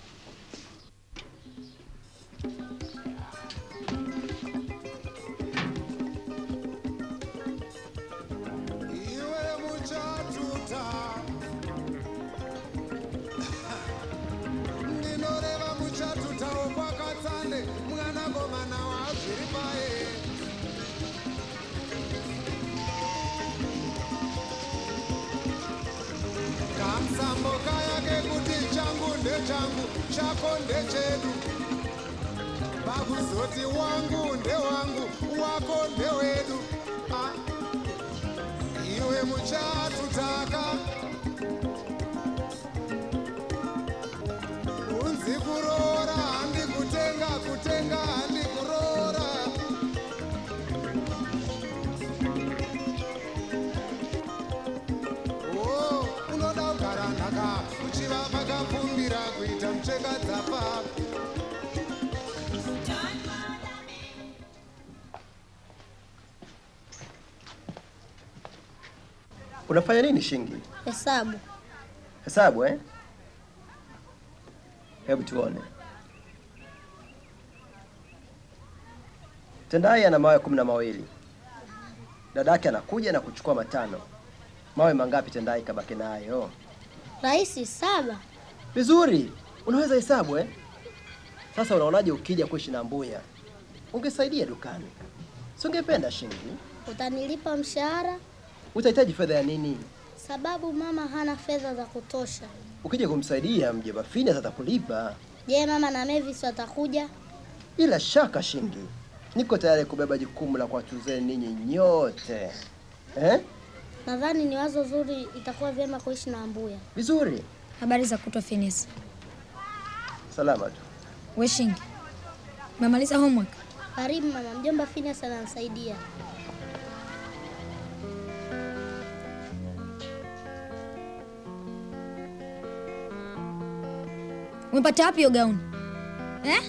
ndinoreva muchatutawo kwakatsande mwanakomana wazviri paye kamsambo kaya kekuti changu ndechangu chako ndechedu pakuzoti wangu ndewangu wako ndewedu Ah, iwe muchatutaka unzi kuroora handi kutenga kutenga handi kuroora o unoda kugara nhaka uchiva pakapfumbira kuita mucheka dzapa Unafanya nini Shingi? Hesabu. Hesabu eh? Hebu tuone. Tendai ana mawe kumi na mawili. Dadake anakuja na kuchukua matano. Mawe mangapi Tendai kabaki nayo? Rahisi saba. Vizuri, unaweza hesabu eh? Sasa unaonaje ukija kuishi na Mbuya? Ungesaidia dukani, si ungependa Shingi? Utanilipa mshahara Utahitaji fedha ya nini? sababu mama hana fedha za kutosha. Ukija kumsaidia mjomba Phineas atakulipa. Je, mama na Mavis watakuja? Bila shaka Shingi, niko tayari kubeba jukumu la kuwatunzeni ninyi nyote eh? Nadhani ni wazo zuri, itakuwa vyema kuishi na Mbuya. Vizuri, Habari za kutwa Phineas. salama tu. We Shingi. Umemaliza homework? Karibu mama, mjomba Phineas ananisaidia. Umepata wapi hiyo gauni? Eh?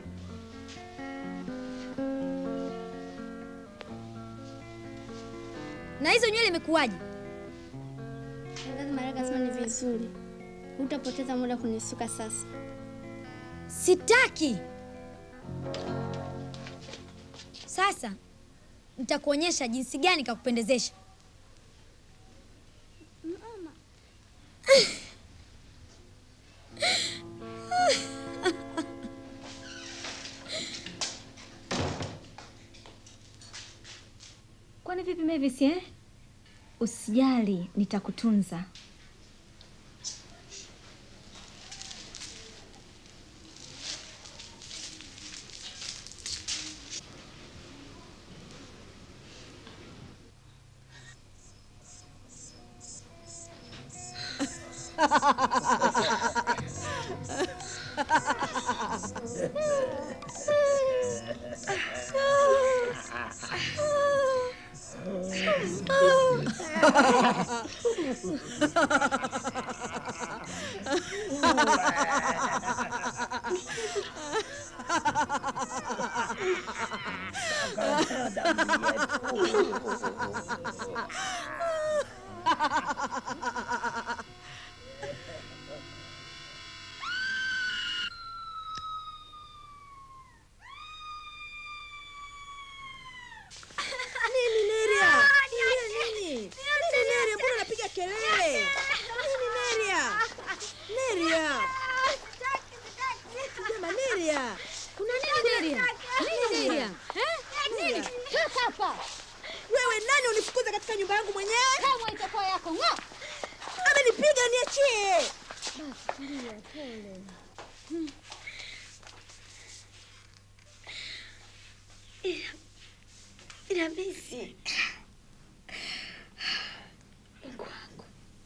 Na hizo nywele imekuwaje? Shangazi Maraka sema ni vizuri, hutapoteza muda kunisuka sasa. Sitaki. Sasa nitakuonyesha jinsi gani kakupendezesha. Kwani vipi Mavis eh? Usijali, nitakutunza. kelele. Nini Neria? Neria. Jamaa Neria. Kuna nini Neria? Nini Neria? Eh? Nini? Toka hapa. Wewe nani unifukuza katika nyumba yangu mwenyewe? Kama itakuwa yako ng'o. Amenipiga niachie. Basi tulia, pole. Hmm. Inabisi. Mungu wangu.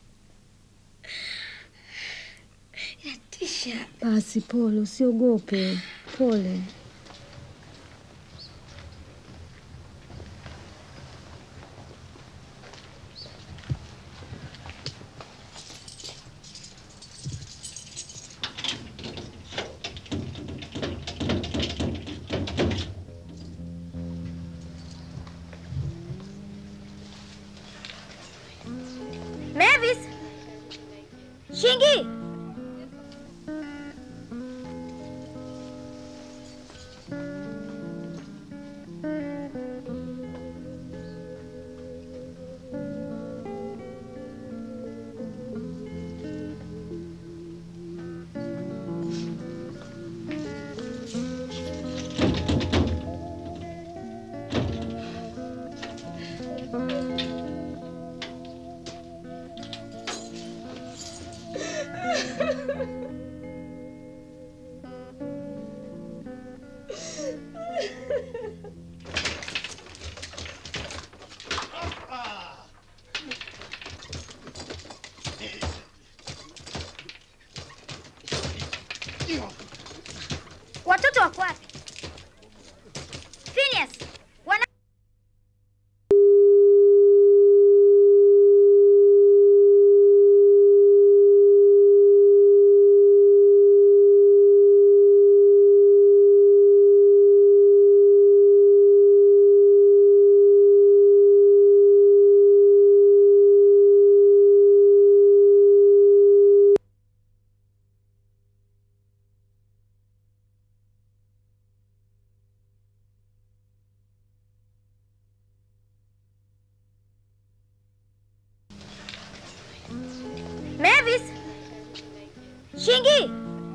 Inatisha. Basi pole, usiogope. Pole. Mavis! Shingi! Watoto wako wapi? Phineas, wana Mavis! Shingi!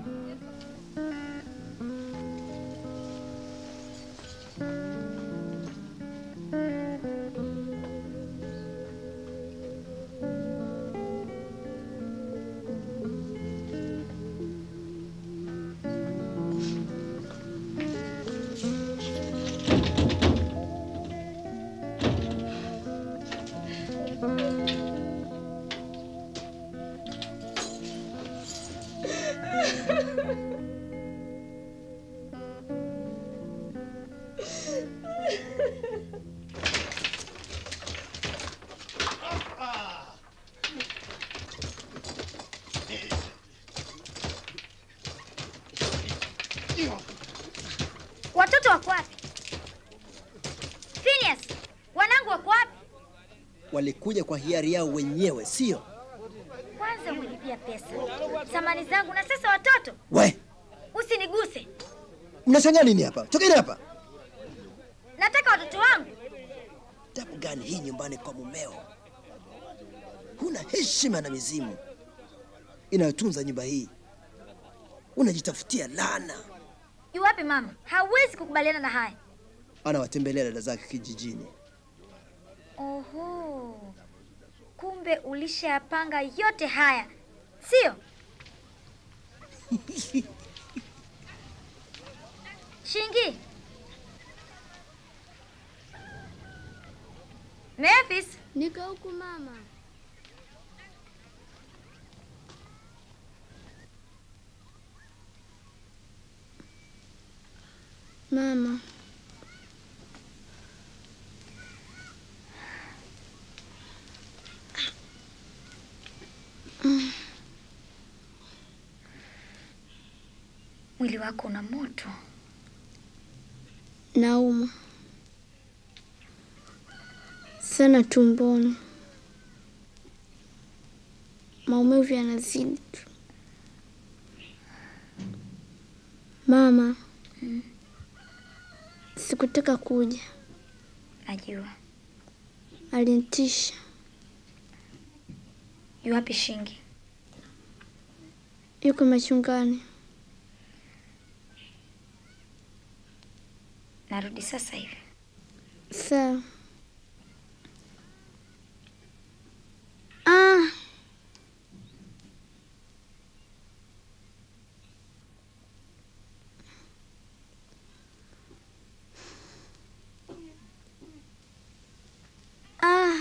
Watoto wako wapi? Phineas, wanangu wako wapi? Walikuja kwa hiari yao wenyewe, sio? Kwanza umelipia pesa, samani zangu, na sasa watoto. We, Usiniguse, mnashangaa nini hapa? Tokeni hapa! nataka watoto wangu. Tabu gani hii nyumbani kwa mumeo? Huna heshima na mizimu inayotunza nyumba hii, unajitafutia laana. Yu wapi mama? Hawezi kukubaliana na haya. Anawatembelea dada zake kijijini. Oho, kumbe ulishayapanga yote haya, sio? Shingi, Mavis, Niko huku mama. Mama, mwili wako una moto. nauma sana tumboni, maumivu yanazidi tu. Mama, sikutaka kuja, Najua alinitisha. Yuwapi Shingi? Yuko machungani. Narudi sasa hivi. Sawa. Ah. Ah.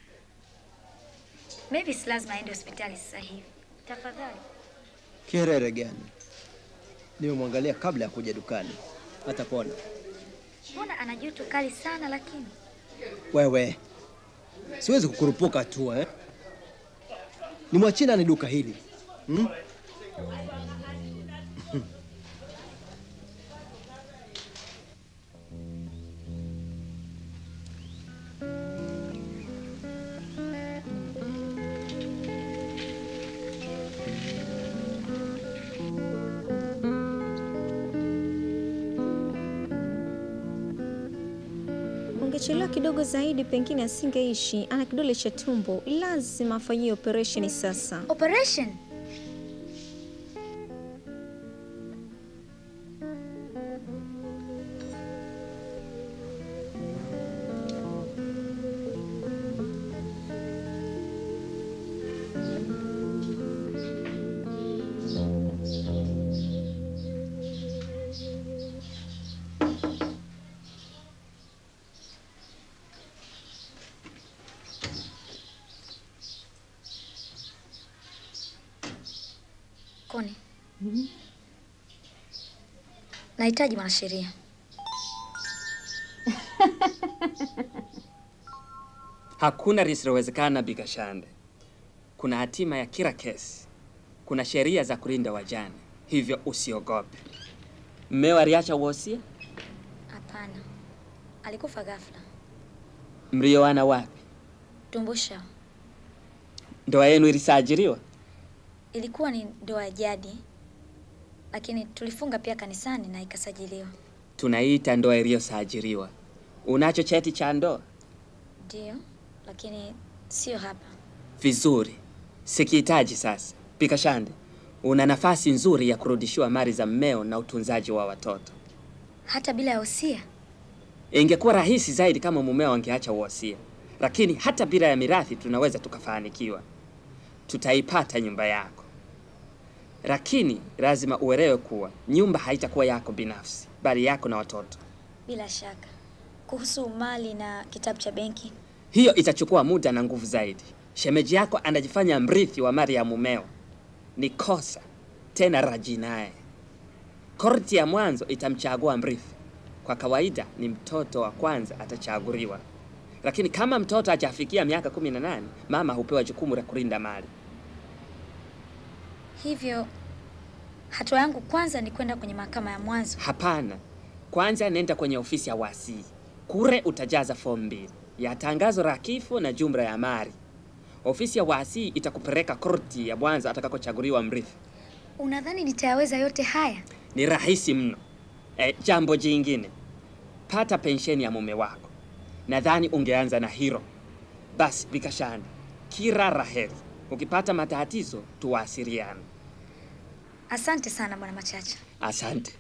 Mavis lazima aende hospitali sasa hivi. Tafadhali. Kiherere gani? Nimemwangalia kabla ya kuja dukani. Atapona. Mbona ana joto kali sana lakini? Wewe, siwezi kukurupuka tu eh? Nimwachie nani duka hili hmm? Ungechelewa kidogo zaidi, pengine asingeishi. Ana kidole cha tumbo, lazima afanyie operesheni sasa. Operation? Koni. Nahitaji mwanasheria. Hakuna lisilowezekana, Bigashande. Kuna hatima ya kila kesi, kuna sheria za kulinda wajane, hivyo usiogope. Mmeo aliacha wosia? Hapana. Alikufa ghafla. Mlioana wapi? Tumbusha. Ndoa yenu ilisajiliwa? Ilikuwa ni ndoa ya jadi, lakini tulifunga pia kanisani na ikasajiliwa. Tunaita ndoa iliyosajiliwa. Unacho cheti cha ndoa? Ndio, lakini sio hapa. Vizuri, sikihitaji sasa. Bigashande, una nafasi nzuri ya kurudishiwa mali za mmeo na utunzaji wa watoto. Hata bila ya wosia. Ingekuwa rahisi zaidi kama mumeo angeacha wosia, lakini hata bila ya mirathi tunaweza tukafanikiwa. Tutaipata nyumba yako, lakini lazima uelewe kuwa nyumba haitakuwa yako binafsi, bali yako na watoto. Bila shaka. Kuhusu mali na kitabu cha benki, Hiyo itachukua muda na nguvu zaidi. Shemeji yako anajifanya mrithi wa mali ya mumeo, ni kosa tena la jinai. Korti ya mwanzo itamchagua mrithi. Kwa kawaida ni mtoto wa kwanza atachaguliwa, lakini kama mtoto hajafikia miaka kumi na nane mama hupewa jukumu la kulinda mali. hivyo hatua yangu kwanza ni kwenda kwenye mahakama ya mwanzo. Hapana, kwanza nenda kwenye ofisi ya wasii. Kure utajaza fomu mbili ya tangazo la kifo na jumla ya mali. Ofisi ya wasii itakupeleka korti ya mwanzo atakakochaguliwa mrithi. Unadhani nitayaweza yote haya? Ni rahisi mno. E, jambo jingine, pata pensheni ya mume wako. Nadhani ungeanza na hilo. Basi Bigashande, kila raheri. Ukipata matatizo tuwasiliane. Asante sana bwana Machacha. Asante.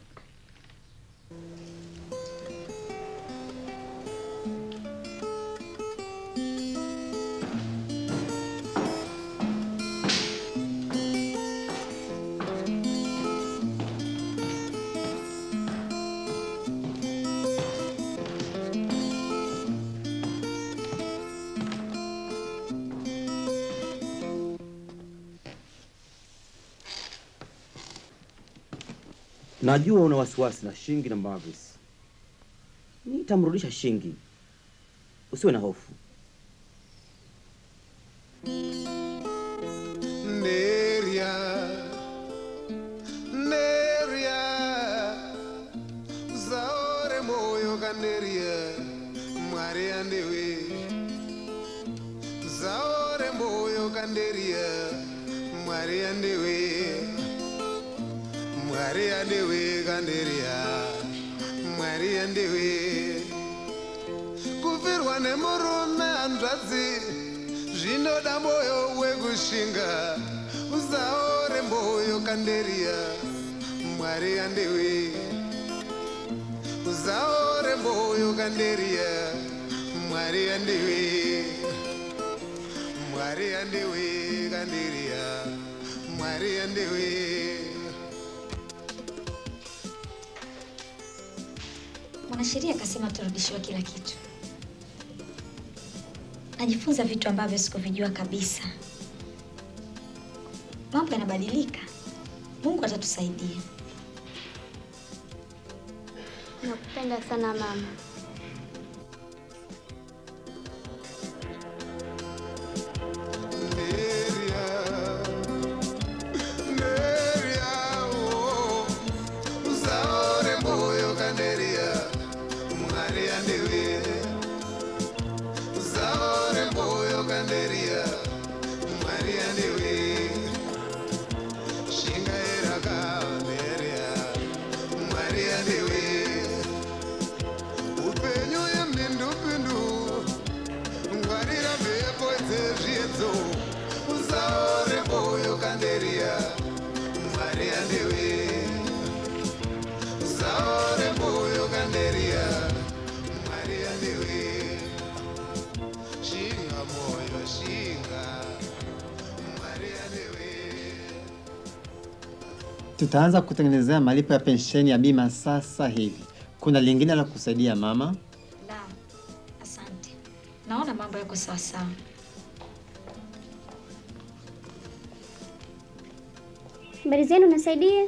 Najua una wasiwasi na Shingi na Mavis. Nitamrudisha Shingi, usiwe na hofu. Neria, Neria, zaore moyo kaneria, mwari andewe. Zaore moyo kanderia, mwari andewe. Mwari andewe kanderia, mwari andewe. Kufirwa nemurume hanzvadzi zvinoda moyo wekushinga usaore mboyo kanderia mwari yandewe usaore mboyo kanderia mwari yandewe mwari yandewe kanderia mwari yandewe Mwanasheria akasema turudishiwe kila kitu. Najifunza vitu ambavyo sikuvijua kabisa. Mambo yanabadilika. Mungu atatusaidia. Nakupenda sana mama. usaore mboyo kanderia mwari yandewe usaore mboyo kanderia mwari yandewe shinga erakanderia mwari yandewe upenyu yemindupindu ngwarira mhepo dzezviedzo usaore mboyo kanderia mwari yandewe usaore mboyo kanderia mwari yandewe shinga moyo shinga mwari yandewe Tutaanza kutengenezea malipo ya pensheni ya bima sasa hivi. Kuna lingine la kusaidia mama? La, asante. Naona mambo yako sawa sawa. Habari zenu, nasaidie.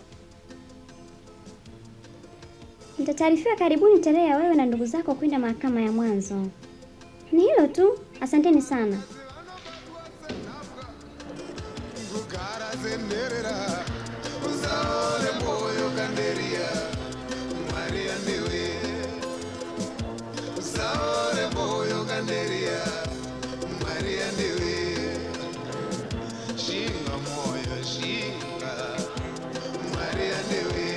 Mtataarifiwa karibuni tarehe ya wewe na ndugu zako kwenda mahakama ya mwanzo. Ni hilo tu, asanteni sana. kugara zenherera usaore mboyo kanderia mwari yandewe usaore mboyo kanderia mwari yandewe shinga moyo shinga mwari yandewe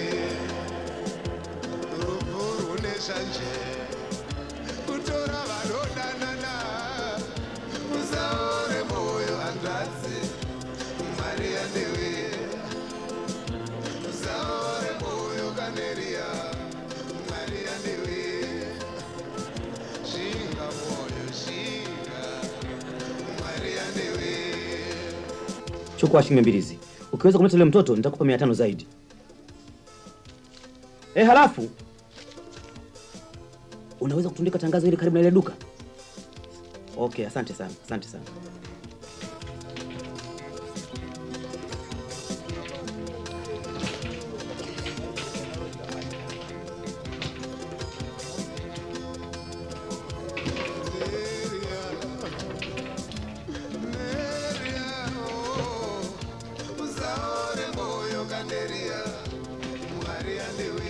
rufu rune shanje kutora vanodanana usaore mboyo hanzvadzi mwari yandewe usaore mboyo kanderia mwari yandewe shinga moyo shinga mwari yandewe Chukua shilingi mbili hizi. Ukiweza kumleta yule mtoto nitakupa mia tano zaidi. Eh, halafu unaweza kutundika tangazo hili karibu na ile duka. Okay, asante sana, asante sana. usaore mboyo kanderia mwari yandewe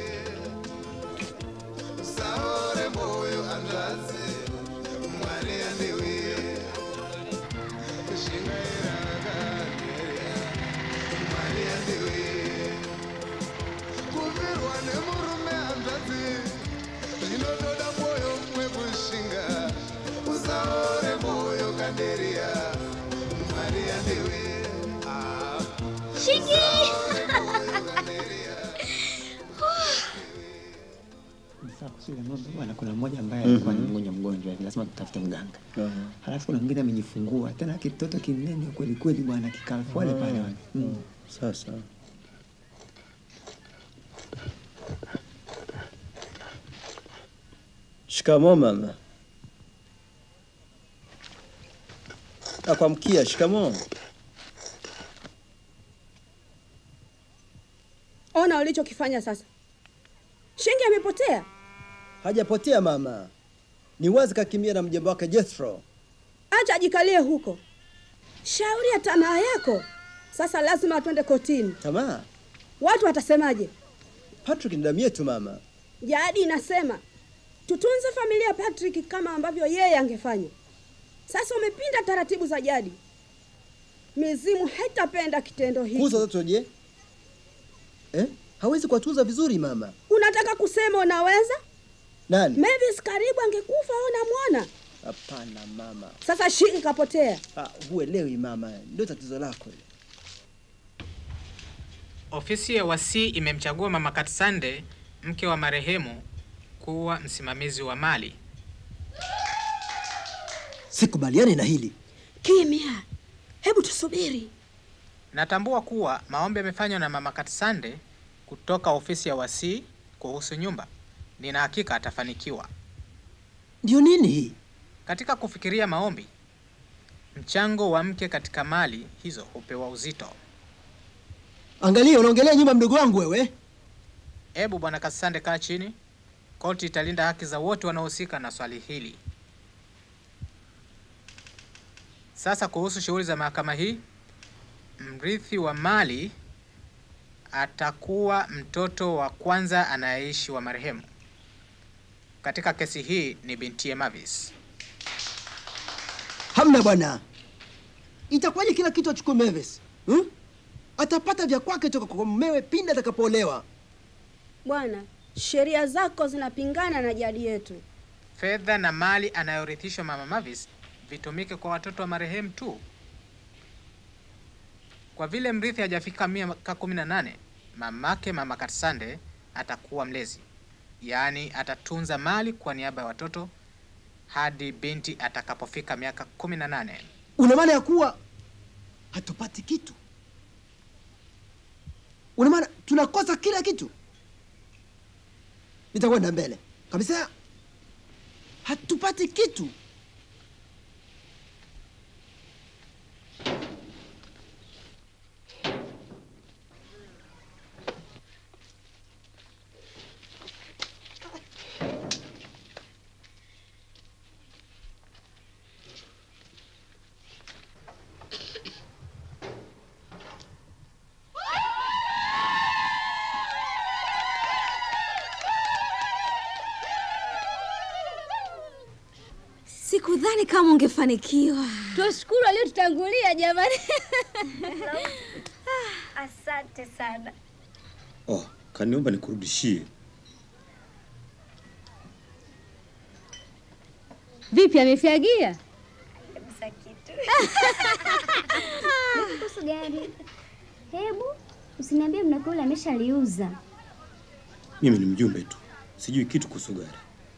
usaore mboyo hanzvadzi mwari yandewe shingaira kanderia mwari yandewe kuvirwa nemurume hanzvadzi zvinotoda mwoyo wekushinga usaore mwoyo kanderia mwari yandewe ah. Shingi! Sasa kuhusu ile ng'ombe bwana, kuna mmoja ambaye alikuwa ni mgonjwa mgonjwa hivi, lazima tutafute mganga. Halafu kuna mwingine amejifungua tena kitoto kinene kweli kweli bwana, kikaa pale pale bwana. Mm. Sasa shikamoo mama. Akwamkia, shikamoo. Ona ulichokifanya sasa. Shingi amepotea. Hajapotea mama, ni wazi kakimbia na mjomba wake Jethro. Acha ajikalie huko. Shauri ya tamaa yako. Sasa lazima twende kotini. Tamaa? Watu watasemaje? Patrick ni damu yetu mama. Jadi inasema tutunze familia ya Patrick kama ambavyo yeye angefanya. Sasa umepinda taratibu za jadi. Mizimu haitapenda kitendo hiki. Kuuza watoto je? Eh? Hawezi kuwatunza vizuri mama. Unataka kusema unaweza? Nani? Mavis karibu angekufa au namwona. Hapana mama. Sasa shiki kapotea. Ah, huelewi mama, ndio tatizo lako hilo. Ofisi ya wasii imemchagua Mama Katsande, mke wa marehemu, kuwa msimamizi wa mali. Sikubaliani na hili. Kimya, hebu tusubiri. Natambua kuwa maombi yamefanywa na Mama Katsande kutoka ofisi ya wasii kuhusu nyumba. Nina hakika atafanikiwa. Ndio nini hii? Katika kufikiria maombi, mchango wa mke katika mali hizo hupewa uzito. Angalia, unaongelea nyumba mdogo wangu wewe. Ebu Bwana Katsande, kaa chini. Koti italinda haki za wote wanaohusika na swali hili. Sasa kuhusu shughuli za mahakama hii, mrithi wa mali atakuwa mtoto wa kwanza anayeishi wa marehemu. Katika kesi hii ni bintiye Mavis. Hamna bwana. Itakuwaje kila kitu achukue Mavis? Hmm? Atapata vya kwake toka kwa mumewe pindi atakapoolewa. Bwana, sheria zako zinapingana na jadi yetu. Fedha na mali anayorithishwa Mama Mavis vitumike kwa watoto wa marehemu tu. Kwa vile mrithi hajafika miaka kumi na nane, mamake Mama Katsande atakuwa mlezi, yaani atatunza mali kwa niaba ya watoto hadi binti atakapofika miaka kumi na nane. Una maana ya kuwa hatupati kitu? Una maana tunakosa kila kitu? Nitakwenda mbele kabisa, hatupati kitu. Sikudhani kama ungefanikiwa. Tuwashukuru waliotutangulia jamani. Asante sana. Oh, kaniomba nikurudishie. Vipi, amefyagia? Kabisa kitu. Vipi kuhusu gari? Hebu usiniambie mnako ule ameshaliuza. Mimi ni mjumbe tu, sijui kitu kuhusu gari.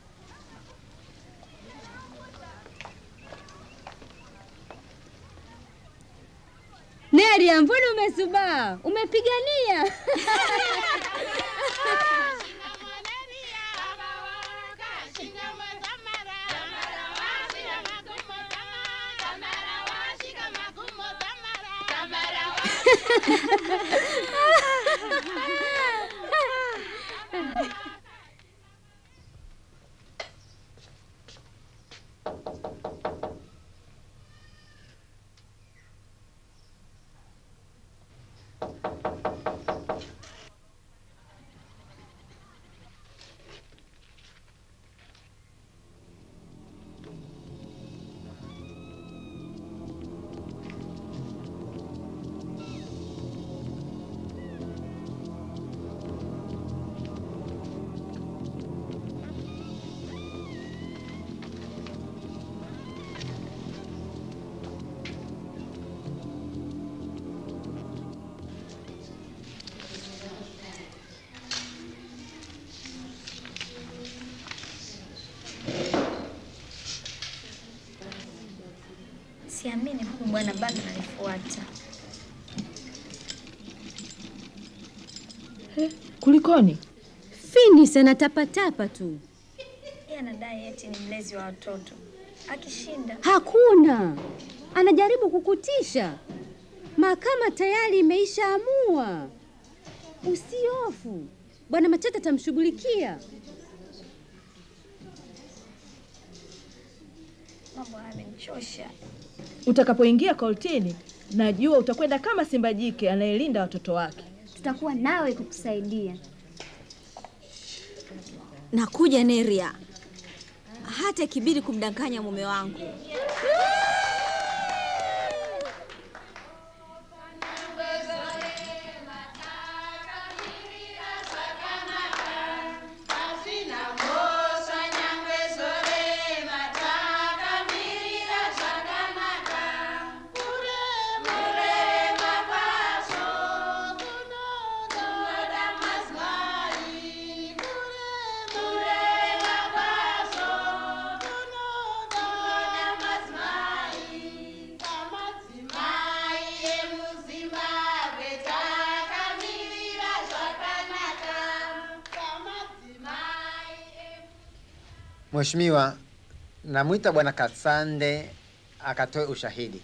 Neria, mbona umesubaa? Umepigania. Siamini huyu bwana bado ananifuata. Kulikoni? Finis anatapatapa tu. Yeye anadai eti ni mlezi wa watoto. Akishinda Hakuna, anajaribu kukutisha. Mahakama tayari imeishaamua. Usiofu, bwana Machata atamshughulikia. mambo haya yamenichosha. Utakapoingia koltini, najua utakwenda kama simba jike anayelinda watoto wake. Tutakuwa nawe kukusaidia. Nakuja Neria, hata ikibidi kumdanganya mume wangu. Asina mosa nyangwe sore mataka Mheshimiwa, namwita Bwana Kasande akatoe ushahidi.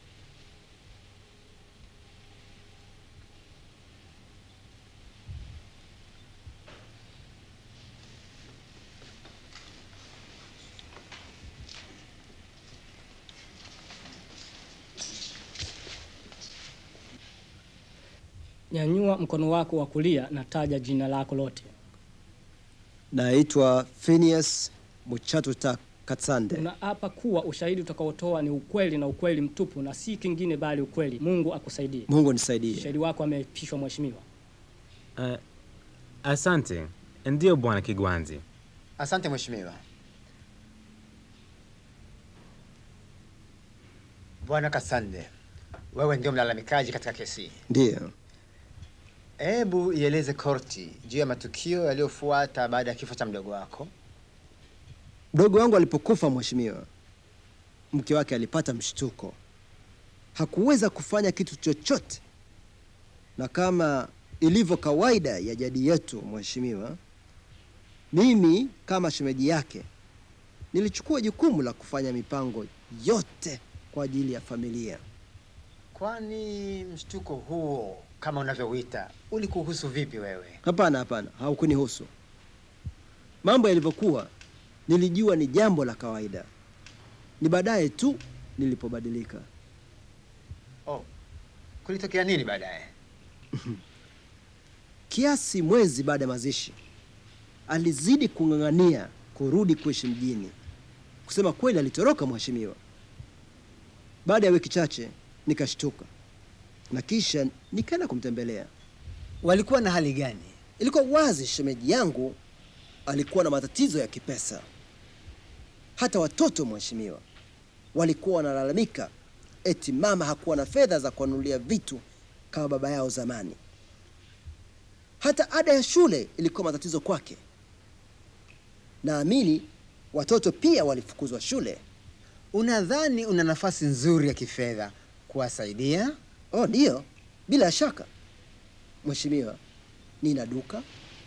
Nyanyua mkono wako wa kulia na taja jina lako lote. Naitwa Phineas Muchatuta Katsande. Unaapa kuwa ushahidi utakaotoa ni ukweli na ukweli mtupu na si kingine bali ukweli. Mungu akusaidie. Mungu nisaidie. Shahidi wako ameapishwa mheshimiwa. Uh, asante. Ndiyo Bwana Kigwanzi. Asante mheshimiwa. Bwana Kasande, wewe ndio mlalamikaji katika kesi hii. Ndiyo. Hebu ieleze korti juu ya matukio yaliyofuata baada ya kifo cha mdogo wako. Mdogo wangu alipokufa, mheshimiwa, mke wake alipata mshtuko, hakuweza kufanya kitu chochote, na kama ilivyo kawaida ya jadi yetu, mheshimiwa, mimi kama shemeji yake nilichukua jukumu la kufanya mipango yote kwa ajili ya familia. Kwani mshtuko huo kama unavyouita ulikuhusu vipi wewe? Hapana, hapana, haukunihusu. Mambo yalivyokuwa nilijua ni jambo la kawaida, ni baadaye tu nilipobadilika. Oh, kulitokea nini baadaye? Kiasi mwezi baada ya mazishi, alizidi kung'ang'ania kurudi kuishi mjini. Kusema kweli, alitoroka mheshimiwa. Baada ya wiki chache nikashtuka na kisha nikaenda kumtembelea. Walikuwa na hali gani? Ilikuwa wazi shemeji yangu alikuwa na matatizo ya kipesa. Hata watoto mheshimiwa, walikuwa wanalalamika eti mama hakuwa na fedha za kuwanunulia vitu kama baba yao zamani. Hata ada ya shule ilikuwa matatizo kwake. Naamini watoto pia walifukuzwa shule. Unadhani una nafasi nzuri ya kifedha kuwasaidia? Oh, ndiyo, bila shaka mheshimiwa. Nina duka,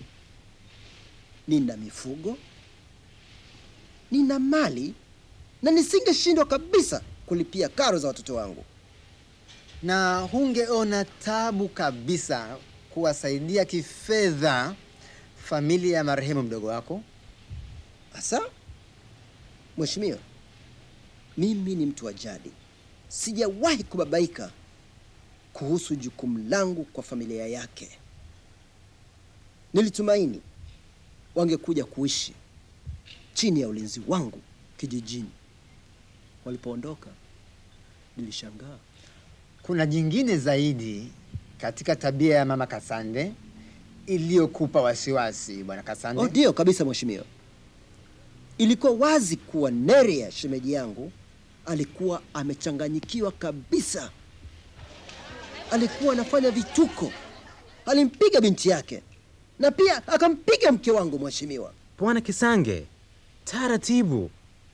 nina mifugo, nina mali na nisingeshindwa kabisa kulipia karo za watoto wangu. Na hungeona tabu kabisa kuwasaidia kifedha familia ya marehemu mdogo wako? Hasa mheshimiwa, mimi ni mtu wa jadi, sijawahi kubabaika kuhusu jukumu langu kwa familia yake. Nilitumaini wangekuja kuishi chini ya ulinzi wangu kijijini. Walipoondoka nilishangaa. Kuna jingine zaidi katika tabia ya mama Kasande iliyokupa wasiwasi, bwana Kasande? Oh, ndio kabisa mheshimiwa. Ilikuwa wazi kuwa Nerea shemeji yangu alikuwa amechanganyikiwa kabisa. Alikuwa anafanya vituko, alimpiga binti yake na pia akampiga mke wangu mheshimiwa. Bwana Kisange, taratibu.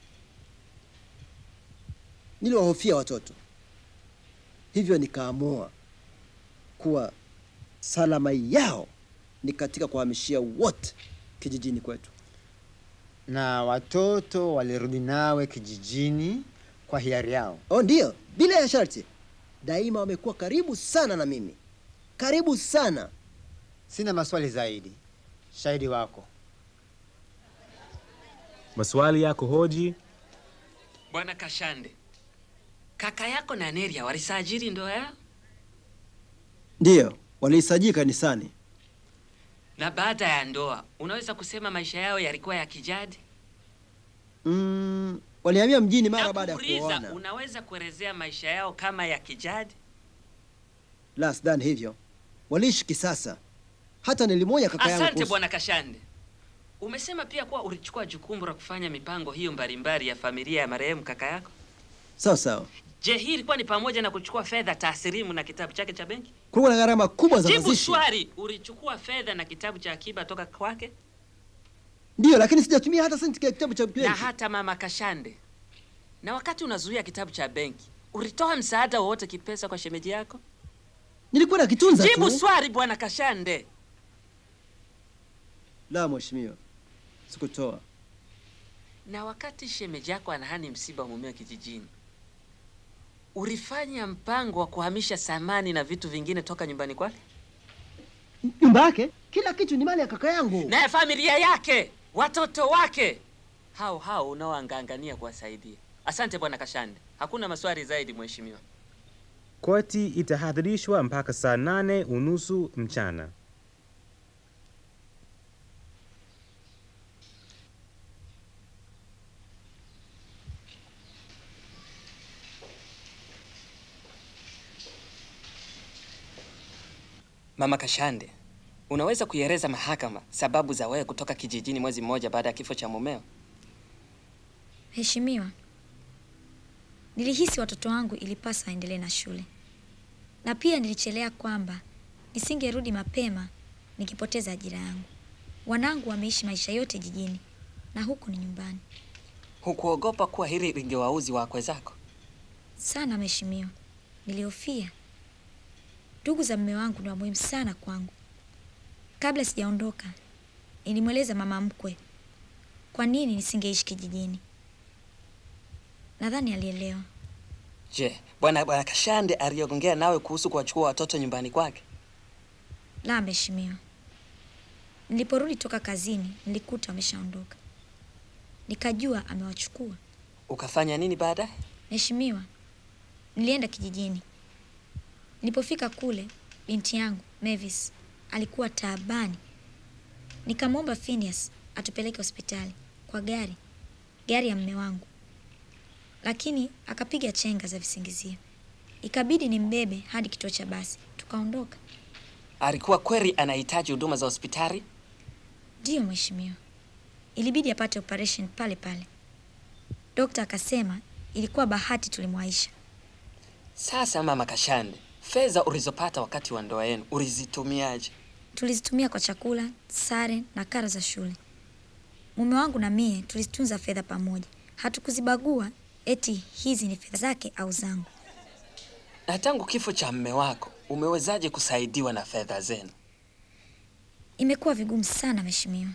Niliwahofia watoto, hivyo nikaamua kuwa salama yao ni katika kuhamishia wote kijijini kwetu. Na watoto walirudi nawe kijijini kwa hiari yao? Oh, ndiyo, bila ya sharti. Daima wamekuwa karibu sana na mimi, karibu sana. Sina maswali zaidi. Shahidi wako. Maswali yako hoji. Bwana Kashande, kaka yako na Neria walisajili ndoa yao, Ndiyo, waliisajili kanisani. na baada ya ndoa unaweza kusema maisha yao yalikuwa ya kijadi? Mm, walihamia mjini mara baada ya Uliza, kuoana. unaweza kuelezea maisha yao kama ya kijadi? La, sidhani hivyo. Waliishi kisasa. Hata nilimwonya kaka yangu Asante kuhusu- bwana Kashande. Umesema pia kuwa ulichukua jukumu la kufanya mipango hiyo mbalimbali ya familia ya marehemu kaka yako. Sawa sawa. Je, hii ilikuwa ni pamoja na kuchukua fedha taslimu na kitabu chake cha benki? Kulikuwa na gharama kubwa za Jibu mazishi. swali, ulichukua fedha na kitabu cha akiba toka kwake? Ndiyo, lakini sijatumia hata senti ya kitabu cha Na benki. hata mama Kashande. Na wakati unazuia kitabu cha benki, ulitoa msaada wowote kipesa kwa shemeji yako? Nilikuwa nakitunza Jibu tu. swali bwana Kashande. La, mheshimiwa, sikutoa. Na wakati shemeji yako anahani msiba wa mumeo kijijini, ulifanya mpango wa kuhamisha samani na vitu vingine toka nyumbani kwake? Nyumba yake, kila kitu ni mali ya kaka yangu. naye familia yake, watoto wake, hao hao unaoangangania kuwasaidia. Asante bwana Kashande, hakuna maswali zaidi mheshimiwa. Koti itahadhirishwa mpaka saa nane unusu mchana. Mama Kashande, unaweza kuieleza mahakama sababu za wewe kutoka kijijini mwezi mmoja baada ya kifo cha mumeo? Mheshimiwa, nilihisi watoto wangu ilipasa waendelee na shule, na pia nilichelea kwamba nisingerudi mapema nikipoteza ajira yangu. Wanangu wameishi maisha yote jijini na huku ni nyumbani. Hukuogopa kuwa hili lingewauzi wakwe zako? Sana mheshimiwa, nilihofia. Ndugu za mume wangu ni wa muhimu sana kwangu. Kabla sijaondoka, nilimweleza mama mkwe kwa nini nisingeishi kijijini. Nadhani alielewa. Je, bwana bwana Kashande aliongea nawe kuhusu kuwachukua watoto nyumbani kwake? La, mheshimiwa. Niliporudi toka kazini, nilikuta wameshaondoka. Nikajua amewachukua. Ukafanya nini baadaye? Mheshimiwa, nilienda kijijini. Nilipofika kule, binti yangu Mavis alikuwa taabani. Nikamwomba Phineas atupeleke hospitali kwa gari, gari ya mme wangu, lakini akapiga chenga za visingizio. Ikabidi nimbebe hadi kituo cha basi, tukaondoka. Alikuwa kweli anahitaji huduma za hospitali? Ndiyo mheshimiwa, ilibidi apate operation pale pale. Dokta akasema ilikuwa bahati tulimwaisha. Sasa mama Kashande, fedha ulizopata wakati wa ndoa yenu ulizitumiaje? Tulizitumia kwa chakula, sare na karo za shule. Mume wangu na mie tulitunza fedha pamoja, hatukuzibagua eti hizi ni fedha zake au zangu. Na tangu kifo cha mme wako umewezaje kusaidiwa na fedha zenu? Imekuwa vigumu sana mheshimiwa,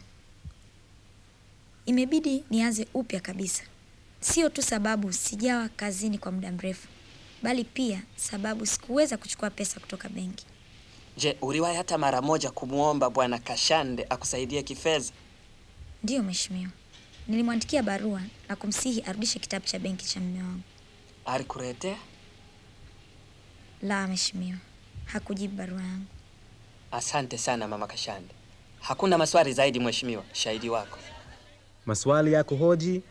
imebidi nianze upya kabisa. Sio tu sababu sijawa kazini kwa muda mrefu, bali pia sababu sikuweza kuchukua pesa kutoka benki. Je, uliwahi hata mara moja kumwomba bwana Kashande akusaidie kifedha? Ndiyo mheshimiwa, nilimwandikia barua na kumsihi arudishe kitabu cha benki cha mume wangu. Alikuletea? La mheshimiwa, hakujibu barua yangu. Asante sana mama Kashande. Hakuna maswali zaidi mheshimiwa, shahidi wako. Maswali ya kuhoji?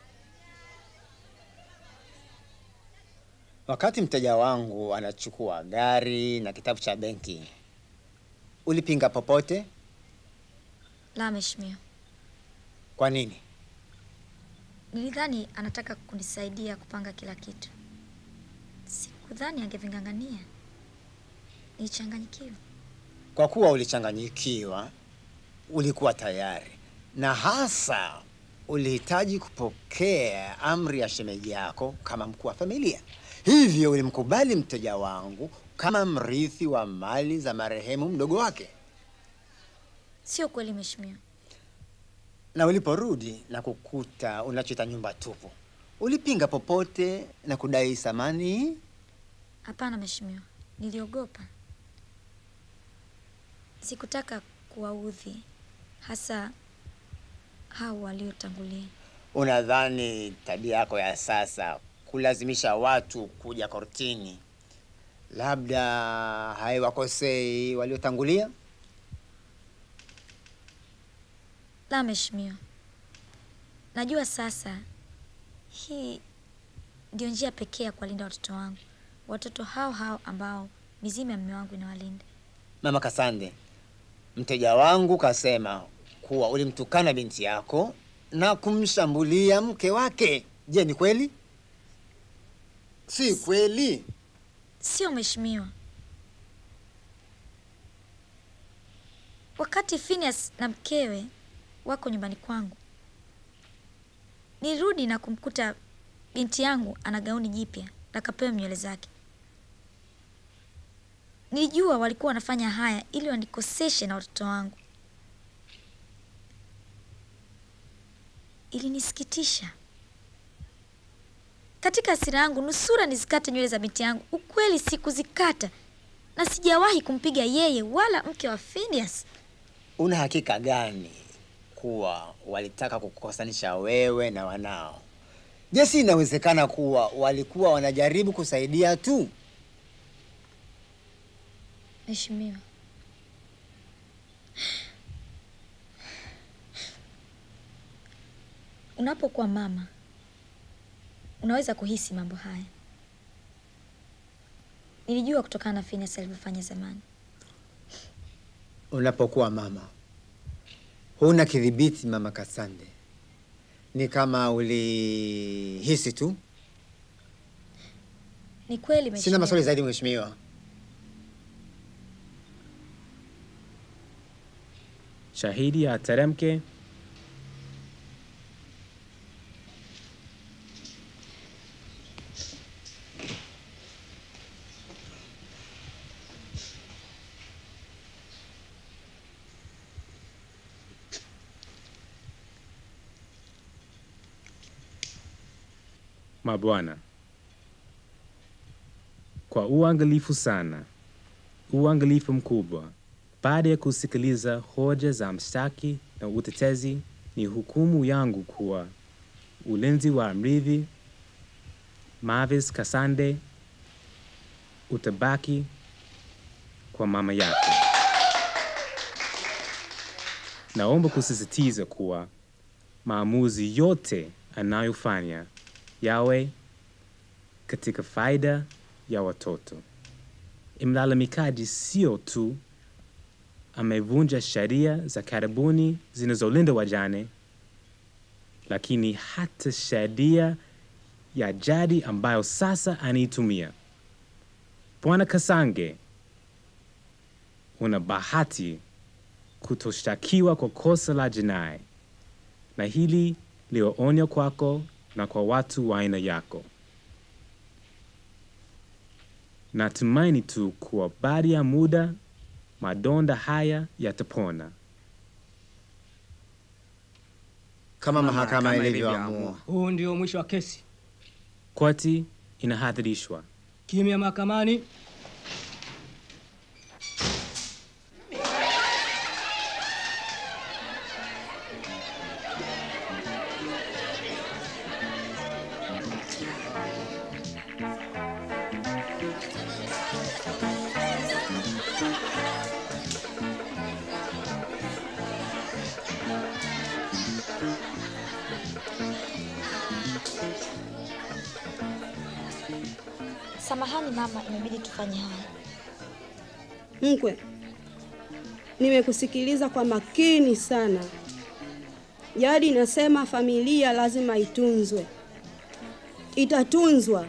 Wakati mteja wangu anachukua gari na kitabu cha benki, ulipinga popote? La mheshimiwa, Kwa nini? nilidhani anataka kunisaidia kupanga kila kitu. Sikudhani angeving'ang'ania. Nilichanganyikiwa. Kwa kuwa ulichanganyikiwa, ulikuwa tayari na hasa ulihitaji kupokea amri ya shemeji yako kama mkuu wa familia. Hivyo ulimkubali mteja wangu kama mrithi wa mali za marehemu mdogo wake, Sio kweli mheshimiwa. na uliporudi na kukuta unachoita nyumba tupu, ulipinga popote na kudai thamani. Hapana mheshimiwa, niliogopa. Sikutaka kuwaudhi, hasa hao waliotangulia. Unadhani tabia yako ya sasa kulazimisha watu kuja kortini labda haiwakosei waliotangulia? La mheshimiwa, najua sasa hii ndio njia pekee ya kuwalinda watoto wangu, watoto hao hao ambao mizimu ya mume wangu inawalinda. Mama Kasande, mteja wangu kasema kuwa ulimtukana binti yako na kumshambulia mke wake. Je, ni kweli? Si kweli? Sio mheshimiwa. Wakati Phineas na mkewe wako nyumbani kwangu, nilirudi na kumkuta binti yangu ana gauni jipya na kapewa nywele zake. Nilijua walikuwa wanafanya haya ili wanikoseshe na watoto wangu. Ilinisikitisha. katika hasira yangu nusura nizikate nywele za binti yangu. Ukweli sikuzikata na sijawahi kumpiga yeye wala mke wa Phineas. Una hakika gani kuwa walitaka kukukosanisha wewe na wanao? Je, si inawezekana kuwa walikuwa wanajaribu kusaidia tu? Mheshimiwa, unapokuwa mama unaweza kuhisi mambo haya. Nilijua kutokana na Phineas alivyofanya zamani. Unapokuwa mama huna kidhibiti, mama Kasande, ni kama ulihisi tu. Ni kweli Sina mheshimiwa. maswali zaidi, mheshimiwa. Shahidi ateremke. Mabwana, kwa uangalifu sana, uangalifu mkubwa, baada ya kusikiliza hoja za mshtaki na utetezi, ni hukumu yangu kuwa ulinzi wa mrithi Mavis Kasande utabaki kwa mama yake. Naomba kusisitiza kuwa maamuzi yote anayofanya yawe katika faida ya watoto. Mlalamikaji sio tu amevunja sheria za karibuni zinazolinda wajane, lakini hata sheria ya jadi ambayo sasa anaitumia. Bwana Kasange, una bahati kutoshtakiwa kwa kosa la jinai, na hili liwe onyo kwako na kwa watu wa aina yako. Natumaini tu kuwa baada ya muda madonda haya yatapona. Kama mahakama ilivyoamua. Huu ndio mwisho wa kesi. Koti inahadhirishwa. Kimya mahakamani. Samahani mama, imebidi tufanye haya. Mkwe, nimekusikiliza kwa makini sana. Jadi inasema familia lazima itunzwe, itatunzwa.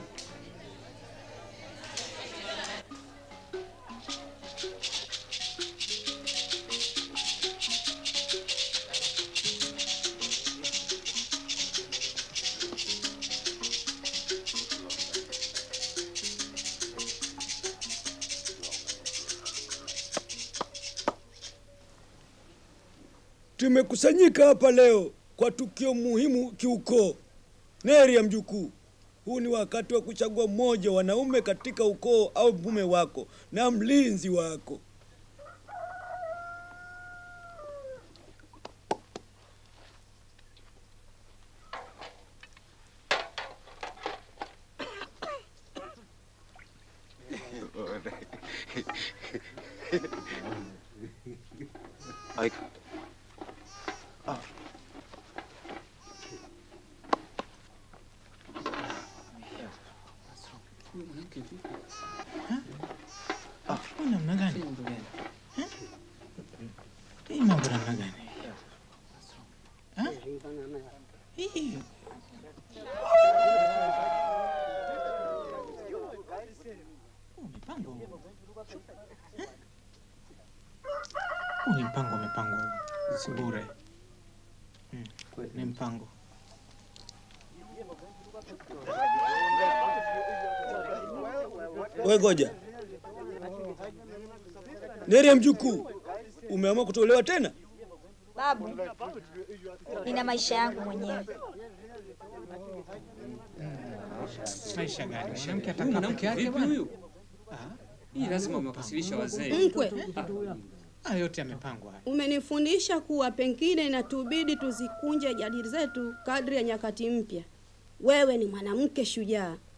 Tumekusanyika hapa leo kwa tukio muhimu kiukoo. Neri ya mjukuu, huu ni wakati wa kuchagua mmoja wa wanaume katika ukoo au mume wako na mlinzi wako. namna gani? Eh? Hii mambo namna gani? Eh? Hii Huu mipango Eh? Huu ni mpango umepangwa, si bure. Mm, Ni mpango. We ngoja, Neri ya mjukuu, umeamua kutolewa tena? Babu, nina maisha yangu mwenyewe. Maisha gani? Mwanamke Huyu atakaa mwanamke peke yake vipi bwana? huyu? Hii lazima umewakasirisha wazee. Mkwe. Haya yote yamepangwa. haya. Umenifundisha kuwa pengine inatubidi tuzikunje jadili zetu kadri ya nyakati mpya. Wewe ni mwanamke shujaa,